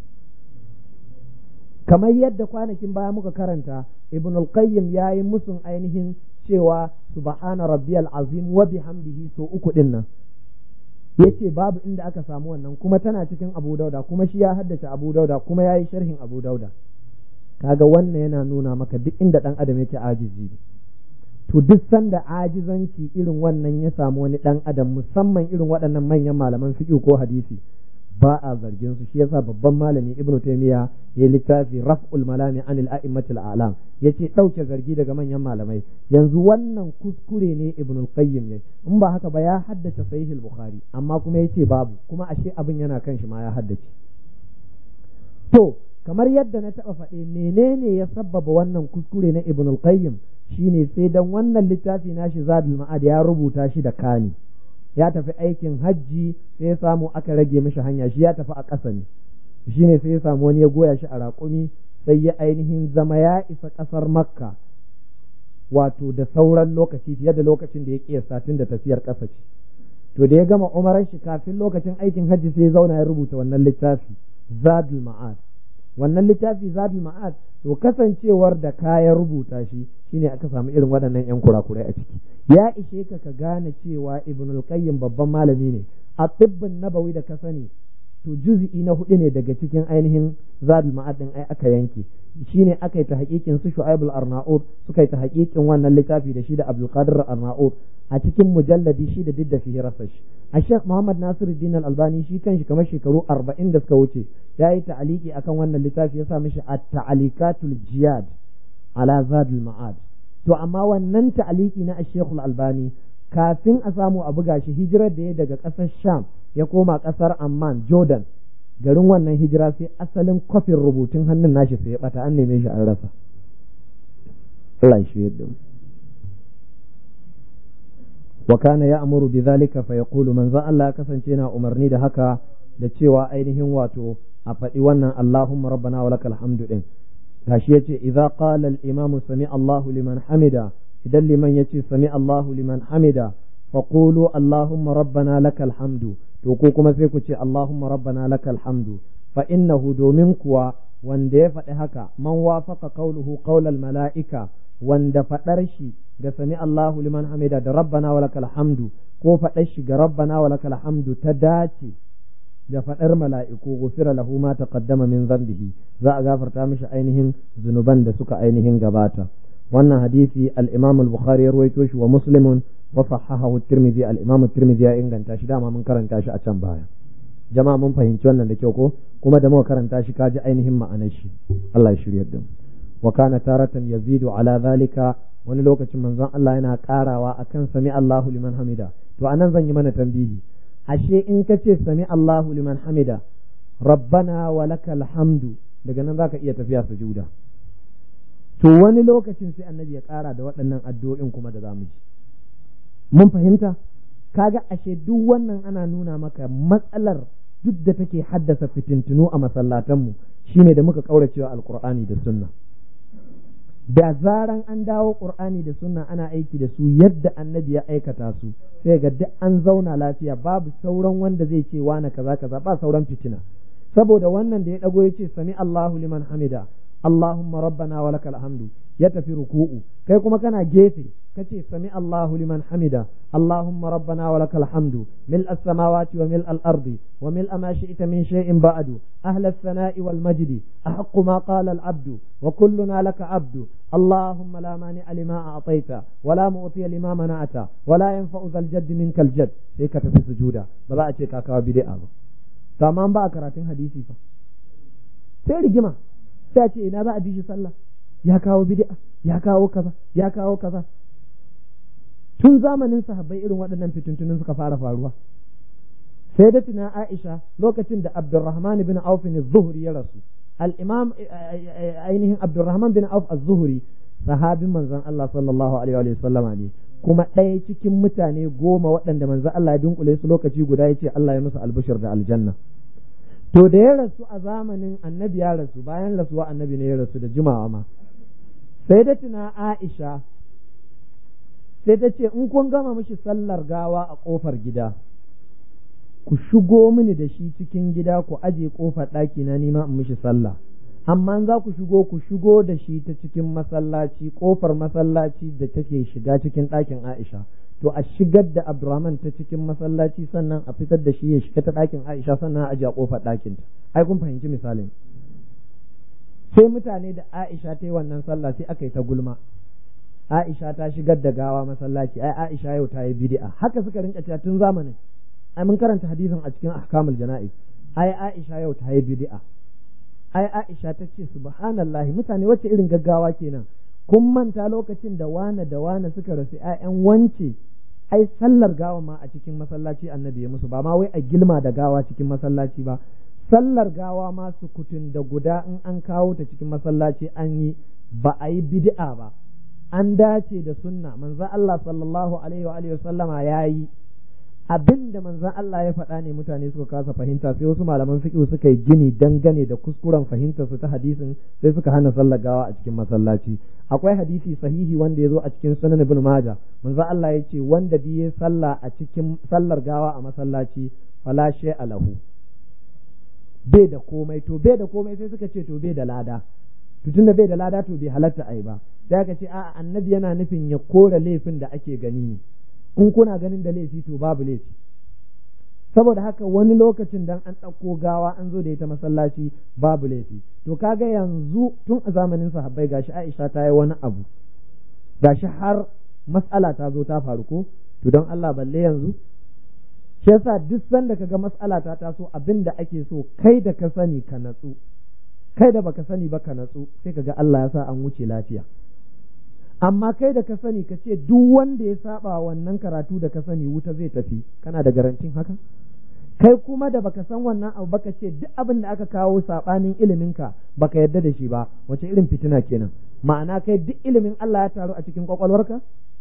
kamar yadda kwanakin baya muka karanta Ibn Al-Qayyim yayi musun ainihin cewa subhana rabbiyal azim wa bihamdihi so uku din nan yace babu inda aka samu wannan kuma tana cikin Abu Dauda kuma shi ya haddace Abu Dauda kuma yayi sharhin Abu Dauda kaga wannan yana nuna maka duk inda dan adam yake ajizi to duk sanda ajizanci irin wannan ya samu wani dan adam musamman irin waɗannan manyan malaman fiqh ko hadisi ba a zargin su shi yasa babban malami ibnu taymiya ya littafi raf'ul malami anil a'immatil a'lam yace dauke zargi daga manyan malamai yanzu wannan kuskure ne ibnu qayyim ne in ba haka ba ya haddace sahih al-bukhari amma kuma yace babu kuma ashe abin yana kan shi ma ya haddace to kamar yadda na taba faɗe menene ya sabbaba wannan kuskure na ibnu qayyim shine sai dan wannan littafi nashi zadul ma'ad ya rubuta shi da kani ya tafi aikin hajji sai ya samu aka rage mishi hanya shi ya tafi a ƙasa ne shi ne sai ya samu wani ya goya shi a raƙumi sai ya ainihin zama ya isa ƙasar makka wato da sauran lokaci fiye da lokacin da ya ƙiya satin da tafiyar ƙasa ce to da ya gama umarar shi kafin lokacin aikin hajji sai ya zauna ya rubuta wannan littafi zadul ma'ad wannan littafi zadul ma'ad to kasancewar da kaya rubuta shi shine aka samu irin waɗannan yan kurakurai a ciki ya ishe ka ka gane cewa ibn qayyim babban malami ne a tibbin nabawi da ka sani to juz'i na hudu ne daga cikin ainihin zadul ma'ad din ai aka yanke shine aka yi ta hakikin su shu'aib al-arnaud suka yi ta hakikin wannan littafi da shi da abdul qadir arnaud a cikin mujalladi shi da didda fi rasash a sheikh muhammad nasiruddin al-albani shi kanshi kamar shekaru arba'in da suka wuce ya yi ta'aliki akan wannan littafi ya sa mishi at-ta'alikatul jiyad ala zadul ma'ad to amma wannan ta'aliki na sheikh al-albani kafin a samu a buga shi hijirar da ya daga ƙasar sham ya koma ƙasar amman jordan garin wannan hijira sai asalin kwafin rubutun hannun nashi sai ya bata an neme shi an rasa Allah shi yadda mu wa kana ya'muru bidhalika fa yaqulu manzo Allah kasance yana umarni da haka da cewa ainihin wato a faɗi wannan Allahumma rabbana wa lakal hamdu din gashi yace idza qala al-imam sami Allahu liman hamida idan liman yace sami Allahu liman hamida fa qulu Allahumma rabbana lakal hamdu to ko kuma sai ku ce Allahumma rabbana lakal hamdu fa innahu domin kuwa wanda ya faɗi haka man wafaqa qawluhu qawlal mala'ika wanda faɗar shi ga sami Allahu liman hamida da rabbana wa lakal hamdu ko faɗar shi ga rabbana wa lakal hamdu ta dace da faɗar mala'iku gufira lahu ma taqaddama min zambihi za a gafarta mishi ainihin zunuban da suka ainihin gabata wannan hadisi al-Imam al-Bukhari ya ruwaito shi wa Muslimun wa sahahahu at-Tirmidhi al-Imam at-Tirmidhi ya inganta shi dama mun karanta shi a can baya jama'a mun fahimci wannan da kyau ko kuma da muka karanta shi kaji ainihin ma'anar shi Allah ya shiryar da mu wa kana taratan yazidu ala zalika wani lokacin manzon Allah yana karawa akan sami Allahu liman hamida to anan zan yi mana tambihi ashe in ka ce sami Allahu liman hamida rabbana wa lakal hamdu daga nan zaka iya tafiya sujuda to wani lokacin sai annabi ya kara da waɗannan addu'o'in kuma da zamu ji mun fahimta kaga ashe duk wannan ana nuna maka matsalar duk da take haddasa fitintunu a masallatanmu shine da muka kauracewa alqur'ani da sunna da zaran an dawo qur'ani da sunna ana aiki da su yadda annabi ya aikata su sai ga duk an zauna lafiya babu sauran wanda zai ce wani kaza kaza ba sauran fitina saboda wannan da ya dago ya ce sami Allahu liman hamida Allahumma rabbana wa lakal hamdu ya tafi ruku'u kai kuma kana gefe kace sami Allahu liman hamida Allahumma rabbana wa lakal hamdu mil as-samawati wa mil al-ardi wa mil ma shi'ta min shay'in ba'du ahla as-sana'i wal majdi ahaqqu ma qala al-abdu wa kulluna laka abdu اللهم لا مانع لما أعطيت ولا معطي لما منعت ولا ينفع ذا الجد منك الجد sai ka tafi sujuda ba za a ce ka kawo bid'a ba to amma ba a karatun hadisi fa sai rigima sai a ce ina za a bi shi sallah ya kawo bid'a ya kawo kaza ya kawo kaza tun zamanin sahabbai irin waɗannan fitintunin suka fara faruwa sai da tuna Aisha lokacin da Abdurrahman bin Auf ne Zuhri ya rasu al-Imam ainihin Abdurrahman bin Auf az-Zuhri sahabin manzon Allah sallallahu alaihi wa sallama ne kuma ɗaya cikin mutane goma waɗanda manzon Allah ya dunkule su lokaci guda ya ce Allah ya musu albishir da aljanna to da ya rasu a zamanin annabi ya rasu bayan rasuwa annabi ne ya rasu da jimawa ma sai da tuna Aisha sai ta ce in kun gama mishi sallar gawa a ƙofar gida ku shigo mini da shi cikin gida ku aje ƙofar ɗaki na nima in mishi sallah amma za ku shigo ku shigo da shi ta cikin masallaci ƙofar masallaci da take shiga cikin ɗakin Aisha to a shigar da Abdurrahman ta cikin masallaci sannan a fitar da shi ya shiga ta ɗakin Aisha sannan a aje a ƙofar ɗakinta ai kun fahimci misalin sai mutane da Aisha ta yi wannan sallah sai aka yi ta gulma Aisha ta shigar da gawa masallaci ai Aisha yau ta yi bid'a haka suka rinka cewa tun zamanin ai mun karanta hadisin a cikin ahkamul jana'iz ai Aisha yau ta yi bid'a ai Aisha ta ce subhanallahi mutane wacce irin gaggawa kenan kun manta lokacin da wane da wane suka rasu ƴaƴan wance ai sallar gawa ma a cikin masallaci annabi ya musu ba ma wai a gilma da gawa cikin masallaci ba sallar gawa ma sukutun da guda in an kawo ta cikin masallaci an yi ba a yi bid'a ba an dace da sunna manzon Allah sallallahu alaihi wa alihi sallama yayi abin da manzon Allah ya faɗa ne mutane suka kasa fahimta sai wasu malaman fiqh suka yi gini dangane da kuskuren fahimtar su ta hadisin sai suka hana sallar gawa a cikin masallaci akwai hadisi sahihi wanda ya zo a cikin sunan ibn majah manzon Allah ya ce wanda biye sallah a cikin sallar gawa a masallaci fala shay'a lahu bai da komai to bai da komai sai suka ce to bai da lada to tunda bai da lada to bai halatta ai ba sai aka ce a'a annabi yana nufin ya kora laifin da ake gani ne in kuna ganin da laifi to babu laifi saboda haka wani lokacin dan an ɗauko gawa an zo da ita masallaci babu laifi to kaga yanzu tun a zamanin sahabbai gashi Aisha ta yi wani abu gashi har mas'ala ta zo ta faru ko to don Allah balle yanzu shi yasa duk sanda kaga mas'ala ta taso abin da ake so kai da ka sani ka natsu kai da baka sani ba ka natsu sai kaga Allah ya sa an wuce lafiya amma kai da ka sani ka ce duk wanda ya saba wannan karatu da ka sani wuta zai tafi kana da garantin haka kai kuma da baka san wannan abu baka ce duk abin da aka kawo sabanin iliminka baka yarda da shi ba wace irin fitina kenan ma'ana kai duk ilimin Allah ya taru a cikin kwakwalwarka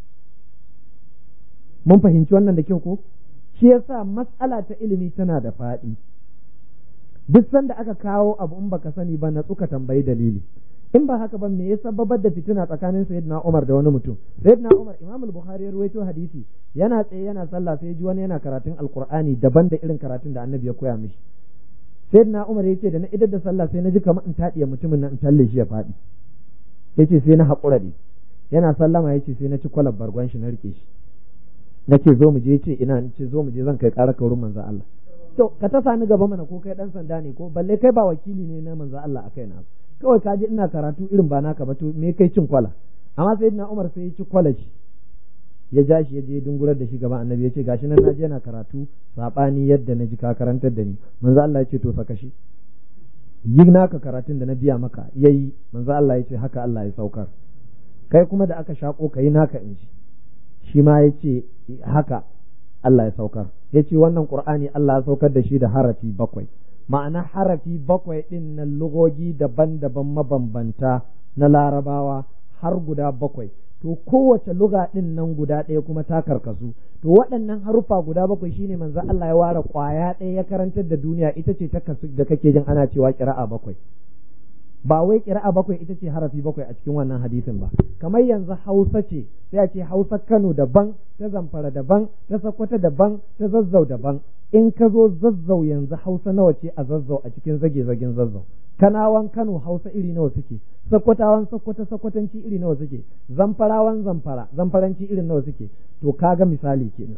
mun fahimci wannan da kyau ko shi yasa matsala ta ilimi tana da faɗi duk sanda aka kawo abu in baka sani ba na tsuka tambayi dalili in ba haka ba me ya sababar da fitina tsakanin sayyidina Umar da wani mutum sayyidina Umar Imam al-Bukhari ya rawaito hadisi yana tsaye yana sallah sai ji wani yana karatun alqur'ani daban da irin karatun da annabi ya koya mishi sayyidina Umar yace da na idar da sallah sai na ji kamar in tadiya mutumin nan in talle shi ya faɗi yace sai na haƙura ne yana sallama yace sai na ci kwalab bargon shi na rike shi nace zo mu je yace ina nace zo mu je zan kai ƙara ka wurin manzo Allah to ka tafa ni gaba mana ko kai dan sanda ne ko balle kai ba wakili ne na manzo Allah akai na kawai ka ji ina karatu irin ba naka ba to me kai cin kwala amma sai na Umar sai ya ci kwala shi ya ja shi ya je dungurar da shi gaban annabi ya ce gashi nan naji yana karatu sabani yadda na ji ka karantar da ni manzo Allah ya ce to saka shi yi naka karatun da na biya maka yayi manzo Allah ya ce haka Allah ya saukar kai kuma da aka shako kai naka in ji shi ma ya ce haka Allah ya saukar ya ce wannan Qur'ani Allah ya saukar da shi da harafi bakwai ma'ana harafi bakwai ɗin na lugogi daban-daban mabambanta na larabawa har guda bakwai to kowace luga ɗin nan guda ɗaya kuma ta karkasu to waɗannan haruffa guda bakwai shine manzo Allah ya ware ƙwaya ɗaya ya karantar da duniya ita ce ta kasu da kake jin ana cewa ƙira'a bakwai ba wai ƙira'a bakwai ita ce harafi bakwai a cikin wannan hadisin ba kamar yanzu hausa ce sai a ce hausa kano daban ta zamfara daban ta sakkwata daban ta zazzau daban in ka zo zazzau yanzu hausa nawa ce a zazzau a cikin zage zagen zazzau kanawan kano hausa iri nawa suke sakkwatawan sakkwata sakkwatanci iri nawa suke zamfarawan zamfara zamfaranci irin nawa suke to kaga misali kenan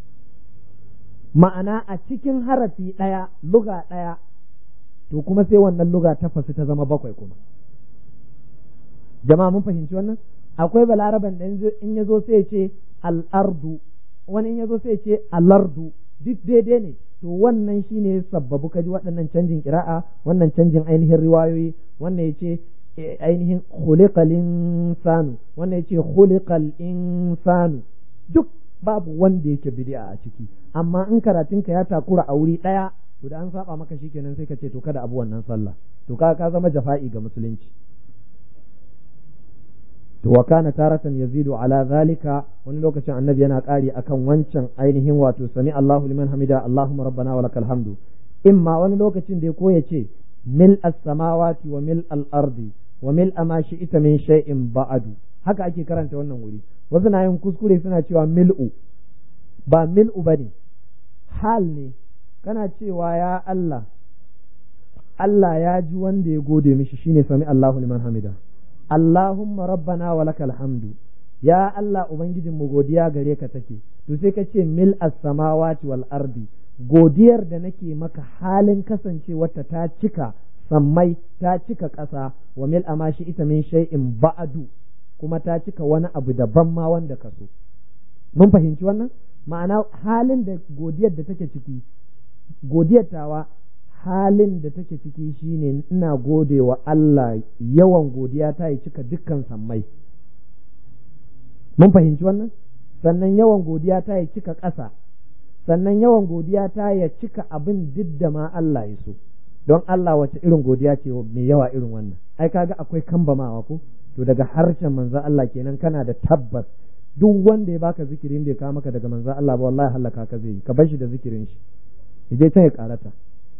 ma'ana a cikin harafi ɗaya luga ɗaya to kuma sai wannan luga ta fasu ta zama bakwai kuma jama'a mun fahimci wannan akwai balaraban da in ya zo sai ce al'ardu wani in ya zo sai ce alardu duk daidai ne to wannan shine sabbabu kaji waɗannan canjin kira'a wannan canjin ainihin riwayoyi wannan ya ce ainihin khuliqal insanu wannan ya ce khuliqal insanu duk babu wanda yake bid'a a ciki amma in karatunka ya takura a wuri ɗaya to da an saba maka shikenan sai ka ce to kada abu wannan sallah to ka ka zama jafa'i ga musulunci to wa kana taratan yazidu ala zalika wani lokacin annabi yana ƙari akan wancan ainihin wato sami Allahu liman hamida Allahumma rabbana wa lakal hamdu imma wani lokacin da ya koya ce mil as-samawati wa mil al-ardi wa mil ma shi'ita min shay'in ba'du haka ake karanta wannan wuri wasu na yin kuskure suna cewa mil'u ba mil'u bane hal ne kana cewa ya Allah Allah ya ji wanda ya gode mishi shine sami Allahu liman hamida Allahumma rabbana wa lakal hamdu ya Allah ubangijin mu godiya gare ka take to sai ka ce mil as-samawati wal ardi godiyar da nake maka halin kasancewarta ta cika sammai ta cika ƙasa wa mil amashi ita min shay'in ba'du kuma ta cika wani abu daban ma wanda ka so mun fahimci wannan ma'ana halin da godiyar da take ciki godiyar tawa halin da take ciki shine ina gode wa Allah yawan godiya ta yi cika dukkan sammai mun fahimci wannan sannan yawan godiya ta yi cika ƙasa sannan yawan godiya ta ya cika abin duk da ma Allah ya so don Allah wace irin godiya ce mai yawa irin wannan ai kaga akwai kambamawa ko to daga harshen manzo Allah kenan kana da tabbas duk wanda ya baka zikirin bai kawo maka daga manzo Allah ba wallahi halaka ka zai ka bar shi da zikirin shi je ta ya karata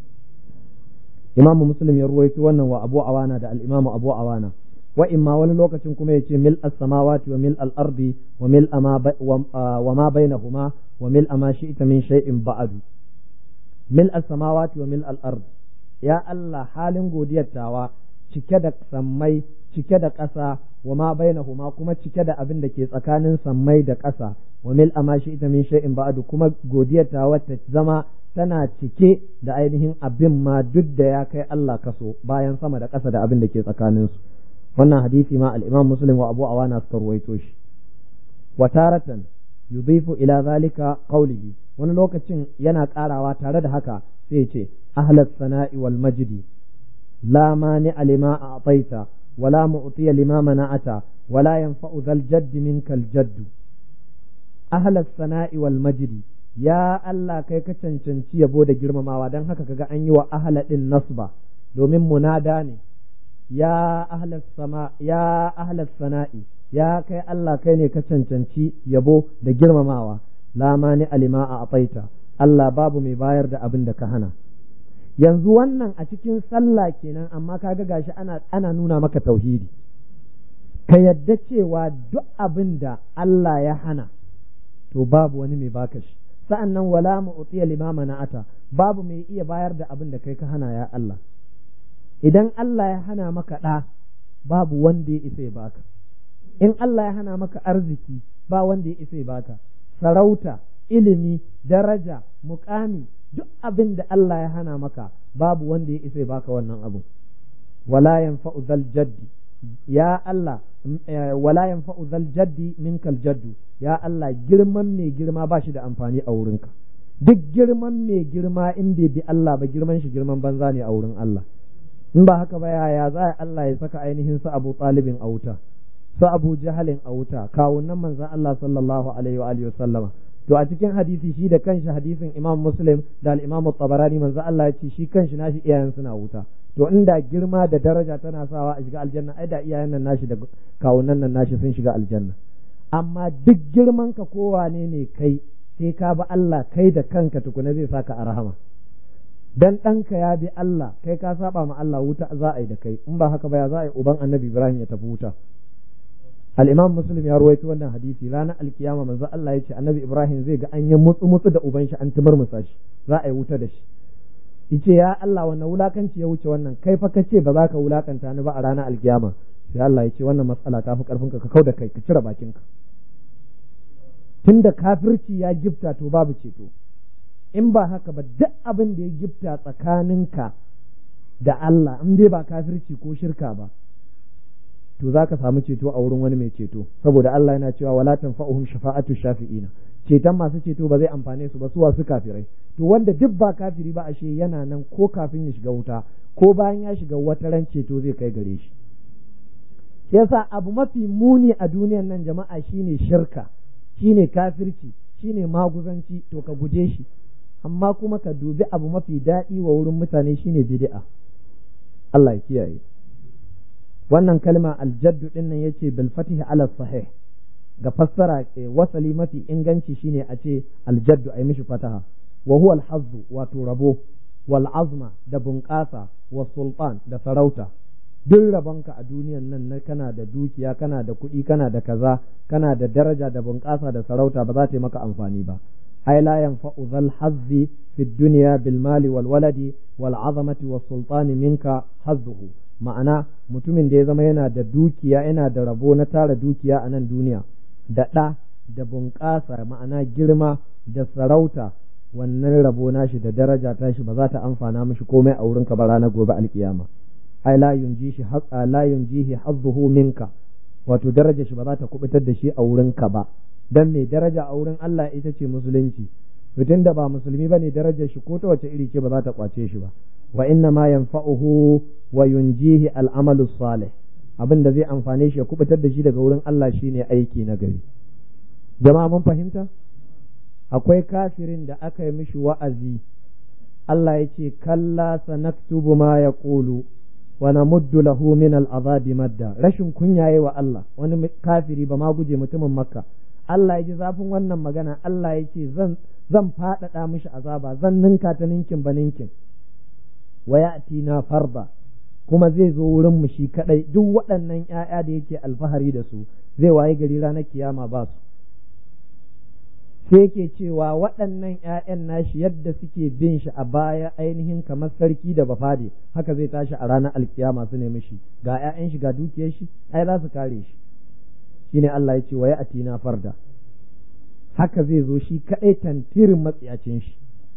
Imam Muslim ya ruwaito wannan wa Abu Awana da al-Imam Abu Awana wa imma wani lokacin kuma yace mil as-samawati wa mil al-ardi wa mil ama wa ma bainahuma wa mil ama shi'ta min shay'in ba'du mil as-samawati wa mil al-ard ya Allah halin godiyar tawa cike da sammai cike da ƙasa wa ma bainahuma kuma cike da abin da ke tsakanin sammai da ƙasa wa mil ama shi'ta min shay'in ba'du kuma godiyar tawa ta zama tana cike da ainihin abin ma duk da ya kai Allah kaso bayan sama da ƙasa da abin da ke tsakaninsu wannan hadisi ma al-Imam Muslim wa Abu Awana suka ruwaito shi wa taratan yudhifu ila zalika qawlihi wani lokacin yana karawa tare da haka sai ce ahlas sana'i wal majdi la mani lima a'taita wala mu'tiya lima mana'ata wala yanfa'u dhal jaddi minkal jaddu ahlas sana'i wal majdi ya Allah kai ka cancanci yabo da girmamawa don haka kaga an yi wa ahla din nasba domin munada ne ya ahlas sama ya ahlas sana'i ya kai Allah kai ne ka cancanci yabo da girmamawa la mani alima a afaita Allah babu mai bayar da abin da ka hana yanzu wannan a cikin sallah kenan amma kaga gashi ana ana nuna maka tauhidi ka yadda cewa duk abin da Allah ya hana to babu wani mai baka shi sa'an nan wala mu'tiya limama na'ata babu mai iya bayar da abin da kai ka hana ya Allah idan Allah ya hana maka ɗa babu wanda ya isa ya baka in Allah ya hana maka arziki ba wanda ya isa ya baka sarauta ilimi daraja mukami duk abin da Allah ya hana maka babu wanda ya isa ya baka wannan abu wala yanfa'u zal jaddi ya Allah wala yanfa'u zal jaddi minkal jaddu ya Allah girman mai girma ba shi da amfani a wurinka duk girman mai girma in bai bi Allah ba girman shi girman banza ne a wurin Allah in ba haka ba yaya za Allah ya saka ainihin su Abu Talibin a wuta su Abu Jahalin a wuta kawunan manzon Allah sallallahu alaihi wa alihi wasallama to a cikin hadisi shi da kanshi hadisin Imam Muslim da al-Imam Tabarani manzon Allah ya ce shi kanshi nashi iyayen suna wuta to inda girma da daraja tana sawa a shiga aljanna ai da iyayen nan nashi da kawunan nan nashi sun shiga aljanna amma duk girman ka kowane ne kai sai ka bi Allah kai da kanka tukuna zai saka a rahama dan ɗanka ya bi Allah kai ka saba ma Allah wuta za a yi da kai in ba haka ba ya za a yi uban annabi Ibrahim ya tafi wuta al-imam muslim ya ruwaito wannan hadisi ranar alkiyama manzo Allah ya ce annabi Ibrahim zai ga an yi mutsu mutsu da uban shi an timar musa shi za a yi wuta da shi yace ya Allah wannan wulakanci ya wuce wannan kai fa kace ba za ka wulakanta ni ba a ranar alkiyama sai Allah ya ce wannan matsala ta fi karfin ka ka kauda kai ka cire bakinka tunda kafirci ya gifta to babu ceto in ba haka ba duk abin da ya gifta tsakaninka da Allah in dai ba kafirci ko shirka ba to za ka samu ceto a wurin wani mai ceto saboda Allah yana cewa wala tanfa'uhum shafa'atu shafi'ina ceton masu ceto ba zai amfane su ba su wasu kafirai to wanda duk ba kafiri ba ashe yana nan ko kafin ya shiga wuta ko bayan ya shiga wata ran ceto zai kai gare shi yasa abu mafi muni a duniyan nan jama'a shine shirka shine kafirci shine maguzanci to ka guje shi amma kuma ka dubi abu mafi daɗi wa wurin mutane shine bid'a Allah ya kiyaye wannan kalma aljaddu din nan yace bil fatih ala sahih ga fassara wasali mafi inganci shine a ce aljaddu ai mishi fataha wa huwa alhazzu wato rabo wal azma da bunƙasa wa sultan da sarauta duk rabonka a duniyan nan na kana da dukiya kana da kuɗi kana da kaza kana da daraja da bunƙasa da sarauta ba za ta yi maka amfani ba ai la yanfa'u zal hazzi fi dunya bil mali wal waladi wal azamati was sultani minka hazzuhu ma'ana mutumin da ya zama yana da dukiya yana da rabo na tara dukiya a nan duniya da ɗa da bunƙasa ma'ana girma da sarauta wannan rabo nashi da daraja tashi ba za ta amfana mishi komai a wurinka ba ranar gobe alkiyama ai la yunjihi haqqa la yunjihi hazzuhu minka wato daraja shi ba za ta kubutar da shi a wurinka ba dan mai daraja a wurin Allah ita ce musulunci mutum da ba musulmi bane darajar shi ko ta wace iri ce ba za ta kwace shi ba wa inna ma yanfa'uhu wa yunjihi al'amalu salih abin da zai amfane shi ya kubutar da shi daga wurin Allah shine aiki na gari jama'a mun fahimta akwai kafirin da aka yi mishi wa'azi Allah ya ce kalla sanaktubu ma yaqulu wa namuddu lahu min al'azabi madda rashin kunyaye wa Allah wani kafiri ba ma guje mutumin makka Allah ya ji zafin wannan magana Allah ya ce zan zan faɗaɗa mishi azaba zan ninka ta ninkin ba ninkin wa na farda kuma zai zo wurin mu shi kadai duk waɗannan ƴaƴa da yake alfahari da su zai waye gari ranar kiyama ba su sai yake cewa waɗannan ƴaƴan nashi yadda suke bin shi a baya ainihin kamar sarki da bafade haka zai tashi a ranar alkiyama su nemi shi ga ƴaƴan shi ga dukiyar shi ai za su kare shi shine Allah ya ce wa na farda haka zai zo shi kadai tantirin matsiyacin shi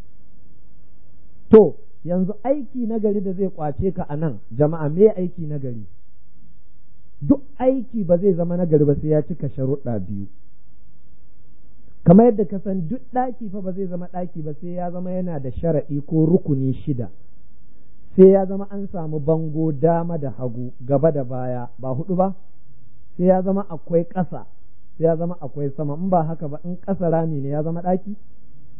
to yanzu aiki na gari da zai kwace ka a nan jama'a me aiki na gari duk aiki ba zai zama na gari ba sai ya cika sharuɗa biyu kamar yadda ka san duk ɗaki fa ba zai zama ɗaki ba sai ya zama yana da sharaɗi ko rukuni shida sai ya zama an samu bango dama da hagu gaba da baya ba hudu ba sai ya zama akwai ƙasa sai ya zama akwai sama in ba haka ba in ƙasa rami ne ya zama ɗaki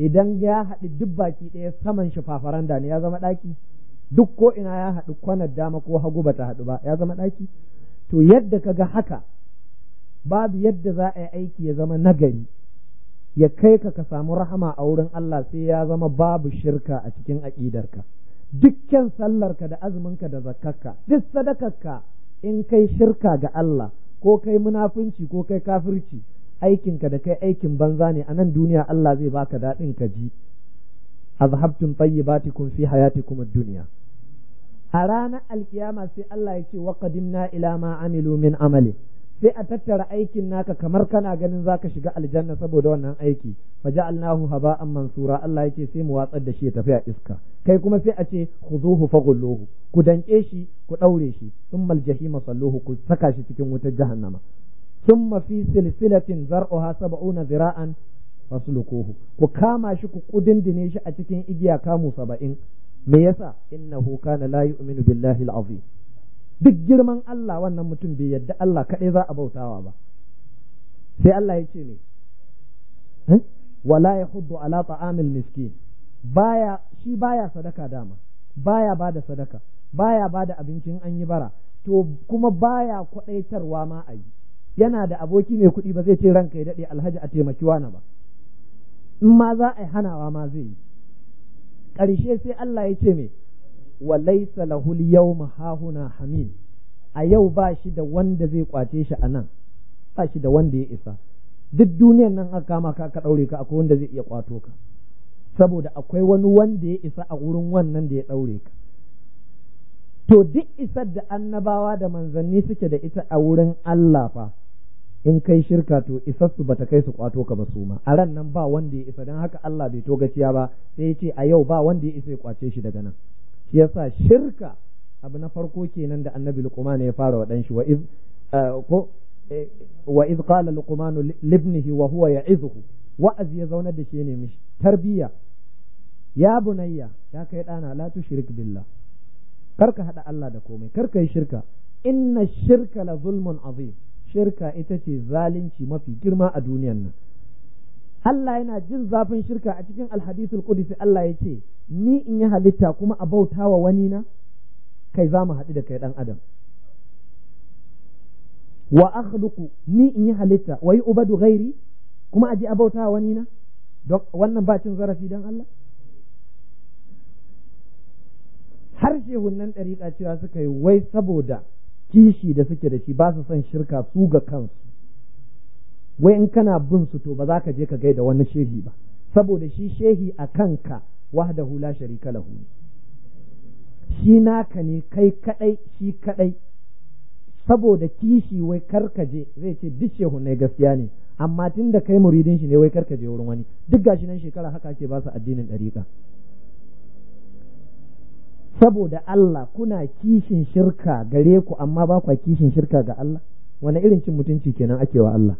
idan ya haɗu duk baki ɗaya saman shi fafaranda ne ya zama ɗaki duk ko ina ya haɗu kwanar dama ko hagu bata haɗu ba ya zama ɗaki to yadda ka ga haka babu yadda za a yi aiki ya zama nagari ya kai ka ka samu rahama a wurin Allah sai ya zama babu shirka a cikin aƙidarka dukkan sallarka da azuminka da zakkarka duk sadakarka in kai shirka ga Allah ko kai munafunci ko kai kafirci aikinka da kai aikin banza ne a nan duniya Allah zai baka daɗin ka ji azhabtum tayyibatikum fi hayatikum ad-dunya a ranar alkiyama sai Allah ya ce wa qadimna ila ma amilu min amali sai a tattara aikin naka kamar kana ganin zaka shiga aljanna saboda wannan aiki faja'alnahu haba'an mansura Allah yake sai mu watsar da shi ya tafi a iska kai kuma sai a ce khuzuhu faghulluhu ku danke shi ku daure shi thumma aljahima salluhu ku saka shi cikin wutar jahannama thumma fi silsilatin zar'uha sab'una zira'an fasluquhu ku kama shi ku kudindine shi a cikin igiya kamu saba'in me yasa innahu kana la yu'minu billahi al-azim duk girman Allah wannan mutum bai yadda Allah kaɗai za a bautawa ba sai Allah ya ce ne wala ya huddu ala ta'amil miskin baya shi baya sadaka dama baya bada sadaka baya bada abincin an yi bara to kuma baya kwaɗaitarwa ma a yi yana da aboki mai kuɗi ba zai ce ranka ya daɗe alhaji a taimaki wani ba in ma za a yi hanawa ma zai yi ƙarshe sai Allah ya ce me wa laisa lahul yawma hahuna hamim a yau ba shi da wanda zai kwace shi a nan ba shi da wanda ya isa duk duniyan nan aka kama ka ka daure ka akwai wanda zai iya kwato ka saboda akwai wani wanda ya isa a wurin wannan da ya daure ka to duk isar da annabawa da manzanni suke da ita a wurin Allah fa in kai shirka to isassu bata kai su kwato ka ba su ma a ran nan ba wanda ya isa don haka Allah bai to gaciya ba sai ya ce a yau ba wanda ya isa ya kwace shi daga nan shi yasa shirka abu na farko kenan da annabi luqman ya fara wa dan shi wa iz ko wa iz qala luqman libnihi wa huwa ya'izuhu wa'azi ya zaunar da shi ne mishi tarbiya ya bunayya ya kai dana la tushrik billah karka hada Allah da komai karka yi shirka inna shirka la zulmun azim shirka ita ce zalunci mafi girma a duniyan nan Allah yana jin zafin shirka a cikin alhadisul qudsi Allah ya ce ni in yi halitta kuma a bauta wa wani na kai za mu haɗu da kai ɗan adam wa akhluqu ni in yi halitta wa yi ubadu ghairi kuma a ji a bauta wa wani na wannan ba cin zarafi dan Allah har shehunnan ɗariƙa cewa suka yi wai saboda kishi da suke da shi ba su son shirka su ga kansu wai in kana bin su to ba za ka je ka gaida wani shehi ba saboda shi shehi a kanka wahdahu la sharika lahu shi naka ne kai kadai shi kadai saboda kishi wai karkaje zai ce duk shehu ne gaskiya ne amma tun da kai muridin shi ne wai karkaje wurin wani duk gashi nan shekara haka ake ba su addinin dariƙa saboda Allah kuna kishin shirka gare ku amma ba kwa kishin shirka ga Allah wani irin cin mutunci kenan ake wa Allah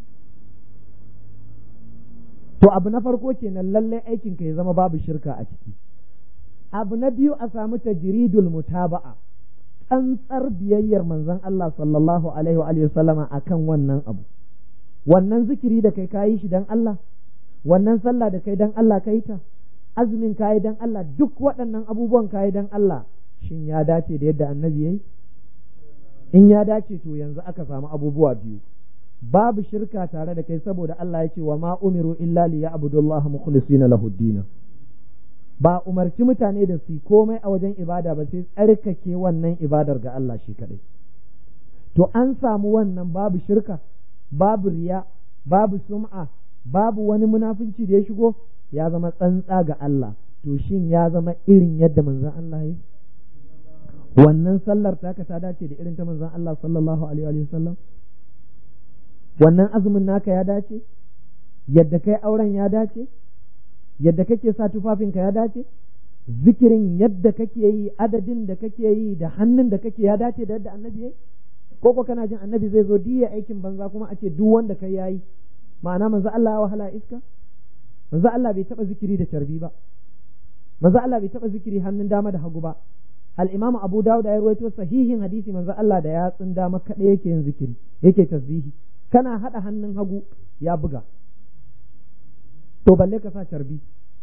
to abu na farko kenan lalle aikin ka ya zama babu shirka a ciki abu na biyu a samu tajridul mutaba'a tsantsar biyayyar manzon Allah sallallahu alaihi wa sallama akan wannan abu wannan zikiri da kai kayi shi dan Allah wannan sallah da kai dan Allah kai ta azumin kayi dan Allah duk waɗannan abubuwan kayi dan Allah shin ya dace da yadda annabi yayi in ya dace to yanzu aka samu abubuwa biyu babu shirka tare da kai saboda Allah ya ce wa ma umiru illa li ya'budullaha mukhlisina lahu din ba umarci mutane da su komai a wajen ibada ba sai tsarkake wannan ibadar ga Allah shi kadai to an samu wannan babu shirka babu riya babu sum'a babu wani munafunci da ya shigo ya zama tsantsa ga Allah to shin ya zama irin yadda manzon Allah ya wannan sallar taka ta dace da irin ta manzon Allah sallallahu alaihi wa sallam wannan azumin naka ya dace yadda kai auren ya dace yadda kake sa tufafinka ya dace zikirin yadda kake yi adadin da kake yi da hannun da kake ya dace da yadda annabi yayi ko ko kana jin annabi zai zo diya aikin banza kuma a ce duk wanda kai yayi ma'ana manzo Allah ya wahala iska manzo Allah bai taba zikiri da tarbi ba manzo Allah bai taba zikiri hannun dama da hagu ba al-Imam Abu Dawud ya rawaito sahihin hadisi manzo Allah da yatsun dama kada yake yin zikiri yake tasbihi kana hada hannun hagu ya buga to balle ka sa carbi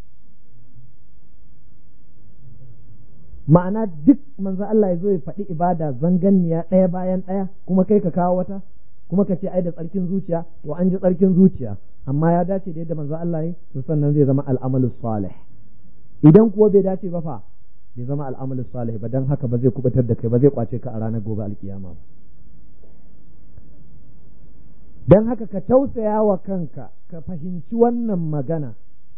ma'ana duk manzo Allah ya zo ya faɗi ibada zanganniya ɗaya bayan ɗaya kuma kai ka kawo wata kuma ka ce ai da tsarkin zuciya to an ji tsarkin zuciya amma ya dace da yadda manzo Allah ya to sannan zai zama al'amalu salih idan kuwa bai dace ba fa bai zama al'amalu salih ba dan haka ba zai kubatar da kai ba zai kwace ka a ranar gobe alkiyama ba dan haka ka tausaya wa kanka ka fahimci wannan magana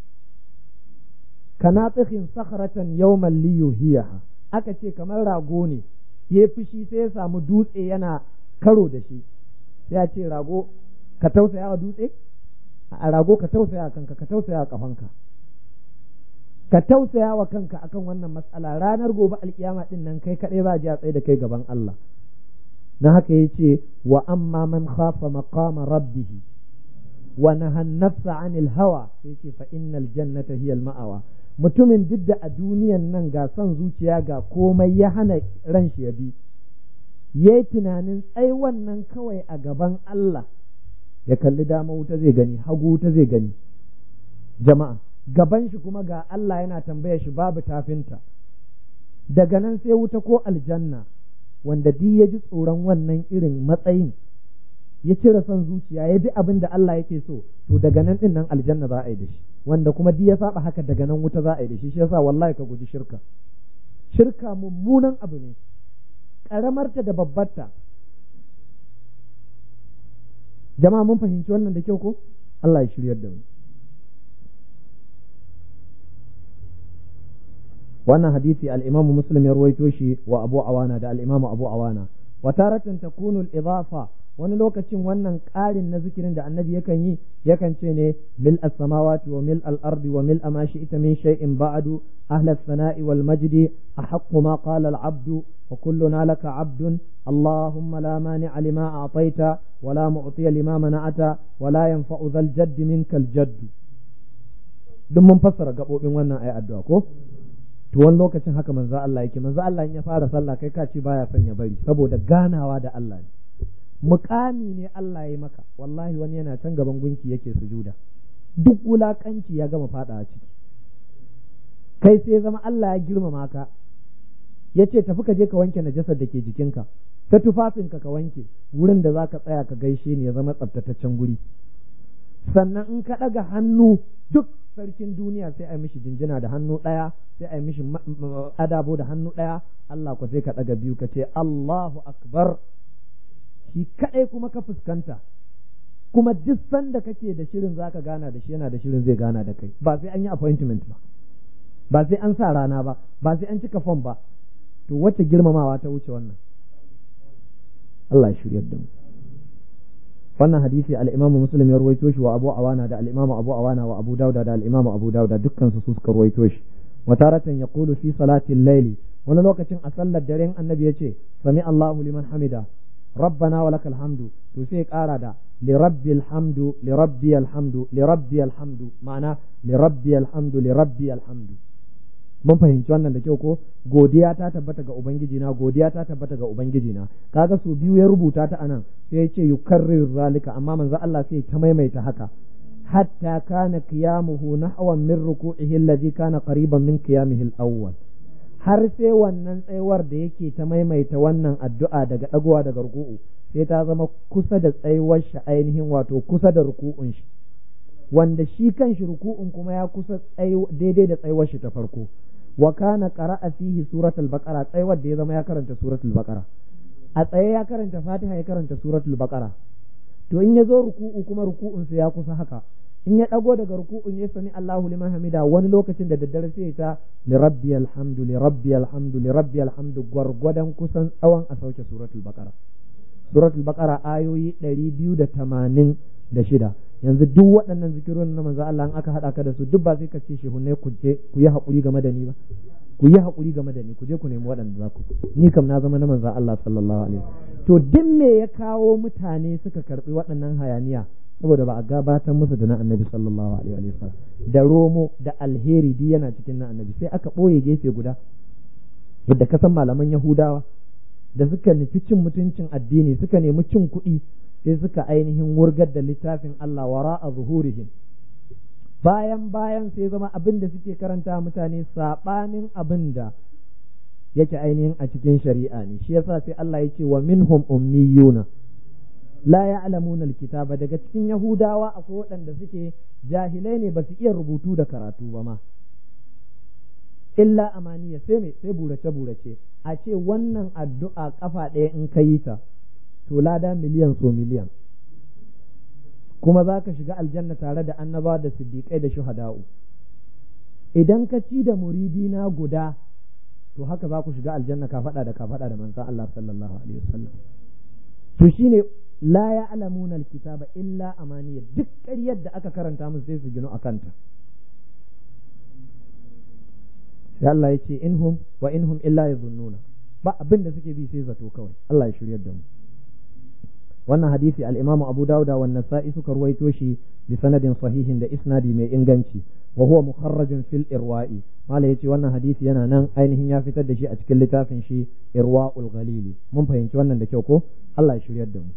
kana tsikin sakharatan yawman liyuhiyaha aka ce kamar rago ne ya fushi sai ya samu dutse yana karo da shi sai ya ce rago ka tausaya wa dutse a rago ka tausaya wa kanka ka tausaya wa kafanka ka tausaya wa kanka akan wannan matsala ranar gobe alkiyama din nan kai kadai za a ji a tsaye da kai gaban Allah na haka yace wa amma man khafa maqama rabbihi wa nahan nafsa anil hawa sai ce fa innal jannata hiya al ma'awa mutumin duk da a duniyan nan ga son zuciya ga komai ya hana ran shi ya bi ya yi tunanin tsai wannan kawai a gaban Allah ya kalli dama wuta zai gani hagu wuta zai gani jama'a gaban shi kuma ga Allah yana tambaya shi babu tafinta daga nan sai wuta ko aljanna wanda duk ya ji tsoron wannan irin matsayin ya cire son zuciya ya bi abin da Allah yake so to daga nan din nan aljanna za a yi da shi wanda kuma duk ya saba haka daga nan wuta za a yi da shi shi yasa wallahi ka guji shirka shirka mummunan abu ne karamarta da babbarta jama'a mun fahimci wannan da kyau ko Allah ya shiryar da mu wannan hadisi al-Imam Muslim ya ruwaito shi wa Abu Awana da al-Imam Abu Awana wa taratan takunu al-idafa wani lokacin wannan ƙarin na zikirin da annabi yakan yi yakan ce ne mil as-samawati wa mil al-ardi wa mil ma shi'ta min shay'in ba'du ahla as-sana'i wal majdi ahaqqu ma qala al-'abdu wa kulluna laka 'abdun allahumma la mani'a lima a'tayta wa la mu'tiya lima mana'ata wa la yanfa'u dhal jadd minka al-jadd duk mun fassara gabobin wannan ayi addu'a ko to wani lokacin haka manzo Allah yake manzo Allah in ya fara sallah kai ka ce baya son ya bari saboda ganawa da Allah ne mukami ne Allah ya maka wallahi wani yana can gaban gunki yake sujuda duk wulakanci ya gama fada a ciki kai sai zama Allah ya girmama ka ya ce tafi ka je ka wanke najasar da ke jikinka ta tufafinka ka wanke wurin da za ka tsaya ka gaishe ni ya zama tsabtataccen guri sannan in ka ɗaga hannu duk sarkin duniya sai a yi mishi jinjina da hannu ɗaya sai a yi mishi adabo da hannu ɗaya Allah ku sai ka ɗaga biyu ka ce Allahu akbar shi kaɗai kuma ka fuskanta kuma duk sanda kake da shirin zaka gana da shi yana da shirin zai gana da kai ba sai an yi appointment ba ba sai an sa rana ba ba sai an cika fom ba to wacce girmamawa ta wuce wannan Allah ya shiryar da mu wannan hadisi al-Imam Muslim ya ruwaito shi wa Abu Awana da al-Imam Abu Awana wa Abu Dawud da al-Imam Abu Dawud dukkan su suka ruwaito shi wa taratan yaqulu fi salati al-layli wani lokacin a sallar daren annabi yace sami Allahu liman hamida rabbana wa lakal hamdu to sai kara da li rabbil hamdu li rabbiyal hamdu li rabbiyal hamdu ma'ana li rabbiyal hamdu li rabbiyal hamdu mun fahimci wannan da kyau ko godiya ta tabbata ga ubangiji na godiya ta tabbata ga ubangiji na kaga su biyu ya rubuta ta anan sai ya ce yukarrir zalika amma manzo Allah sai ta maimaita haka hatta kana qiyamuhu nahwan min ruku'ihi alladhi kana qariban min qiyamihi al-awwal har sai wannan tsayuwar da yake ta maimaita wannan addu'a daga dagowa daga ruku'u sai ta zama kusa da tsayuwar shi ainihin wato kusa da ruku'un shi wanda shi kan shi ruku'un kuma ya kusa daidai da tsayuwar shi ta farko wa kana qara'a fihi suratul baqara tsayuwar da ya zama ya karanta suratul baqara a tsaye ya karanta fatiha ya karanta suratul baqara to in ya zo ruku'u kuma ruku'un sa ya kusa haka in ya dago daga ruku'un ya sami Allahu liman hamida wani lokacin da daddare sai ta li rabbiyal hamdu li rabbiyal hamdu li rabbiyal hamdu gwargwadon kusan tsawon a sauke suratul baqara suratul baqara ayoyi ɗari biyu da tamanin da shida yanzu duk waɗannan zikirorin na manzo Allah in aka haɗa ka da su duk ba sai ka ce shehunai ku je ku yi haƙuri game da ni ba ku yi haƙuri game da ni ku je ku nemi waɗanda za ku ni kam na zama na manzo Allah sallallahu alaihi to duk me ya kawo mutane suka karɓi waɗannan hayaniya saboda ba a gabatar musu da na annabi sallallahu alaihi wa da romo da alheri duk yana cikin na annabi sai aka ɓoye gefe guda yadda ka san malaman yahudawa da suka nufi cin mutuncin addini suka nemi cin kuɗi sai suka ainihin wurgar da littafin Allah wara a zuhurihim bayan bayan sai zama abin da suke karanta mutane saɓanin abin da yake ainihin a cikin shari'a ne shi yasa sai Allah ya ce wa minhum ummiyuna la ya'lamuna alkitaba daga cikin yahudawa akwai waɗanda suke jahilai ne ba su iya rubutu da karatu ba ma illa amaniya sai me sai burace burace a ce wannan addu'a kafa ɗaya in ka yi ta to lada miliyan so miliyan kuma za ka shiga aljanna tare da annaba da siddiƙai da shuhada'u idan ka ci da muridina guda to haka za ku shiga aljanna ka faɗa da ka faɗa da manzon Allah sallallahu alaihi wasallam to shine la ya'lamuna alkitaba illa amaniya duk ƙaryar da aka karanta musu sai su gino akanta sai Allah ya ce inhum wa inhum illa yazunnuna ba abin da suke bi sai zato kawai Allah ya shiryar da mu wannan hadisi al-Imam Abu Dawud wa Nasa'i suka ruwaito shi bi sanadin sahihin da isnadi mai inganci wa huwa mukharrajun fil irwa'i mala yace wannan hadisi yana nan ainihin ya fitar da shi a cikin littafin shi irwa'ul ghalili mun fahimci wannan da kyau ko Allah ya shiryar da mu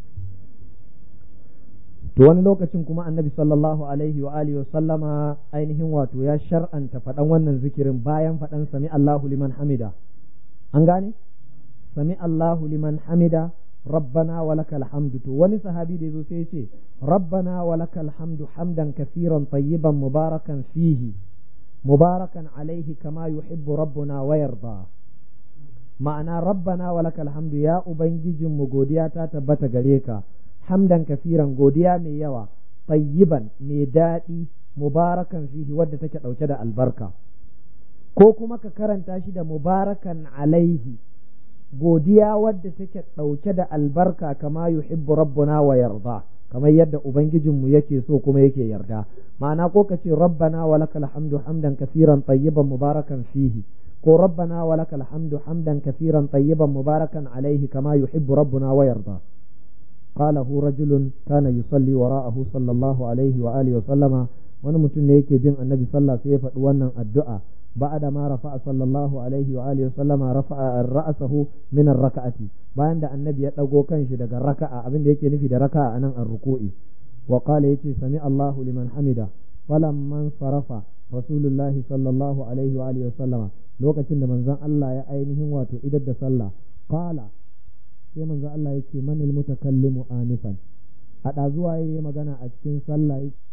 to wani lokacin kuma annabi sallallahu alaihi wa alihi wa sallama ainihin wato ya shar'anta faɗan wannan zikirin bayan faɗan sami Allahu liman hamida an gane sami Allahu liman hamida rabbana wa lakal hamdu to wani sahabi da yazo sai ya ce rabbana wa lakal hamdu hamdan kaseeran tayyiban mubarakan fihi mubarakan alaihi kama yuhibbu rabbuna wa yarda ma'ana rabbana wa lakal hamdu ya ubangijinmu godiya ta tabbata gare ka hamdan kafiran godiya mai yawa tayyiban mai daɗi mubarakan fihi wadda take ɗauke da albarka ko kuma ka karanta shi da mubarakan alaihi godiya wadda take ɗauke da albarka kama yuhibbu rabbuna wa yarda kamar yadda ubangijinmu yake so kuma yake yarda ma'ana ko ka ce rabbana wa lakal hamdu hamdan kafiran tayyiban mubarakan fihi ko rabbana wa lakal hamdu hamdan kafiran tayyiban mubarakan alaihi kama yuhibbu rabbuna wa yarda قاله رجل كان يصلي وراءه صلى الله عليه وآله وسلم wani mutum ne yake bin annabi sallah sai ya faɗi wannan addu'a ba'da ma rafa'a sallallahu alaihi wa alihi sallama rafa'a ra'sahu min ar-raka'ati bayan da annabi ya dago kanshi daga raka'a abin da yake nufi da raka'a anan ar-ruku'i wa qala yace sami Allahu liman hamida falamman sarafa rasulullahi sallallahu alaihi wa alihi sallama lokacin da manzon Allah ya ainihin wato idar da sallah qala sai manzo Allah yake manil mutakallimu anifan hada zuwa yayi magana a cikin sallah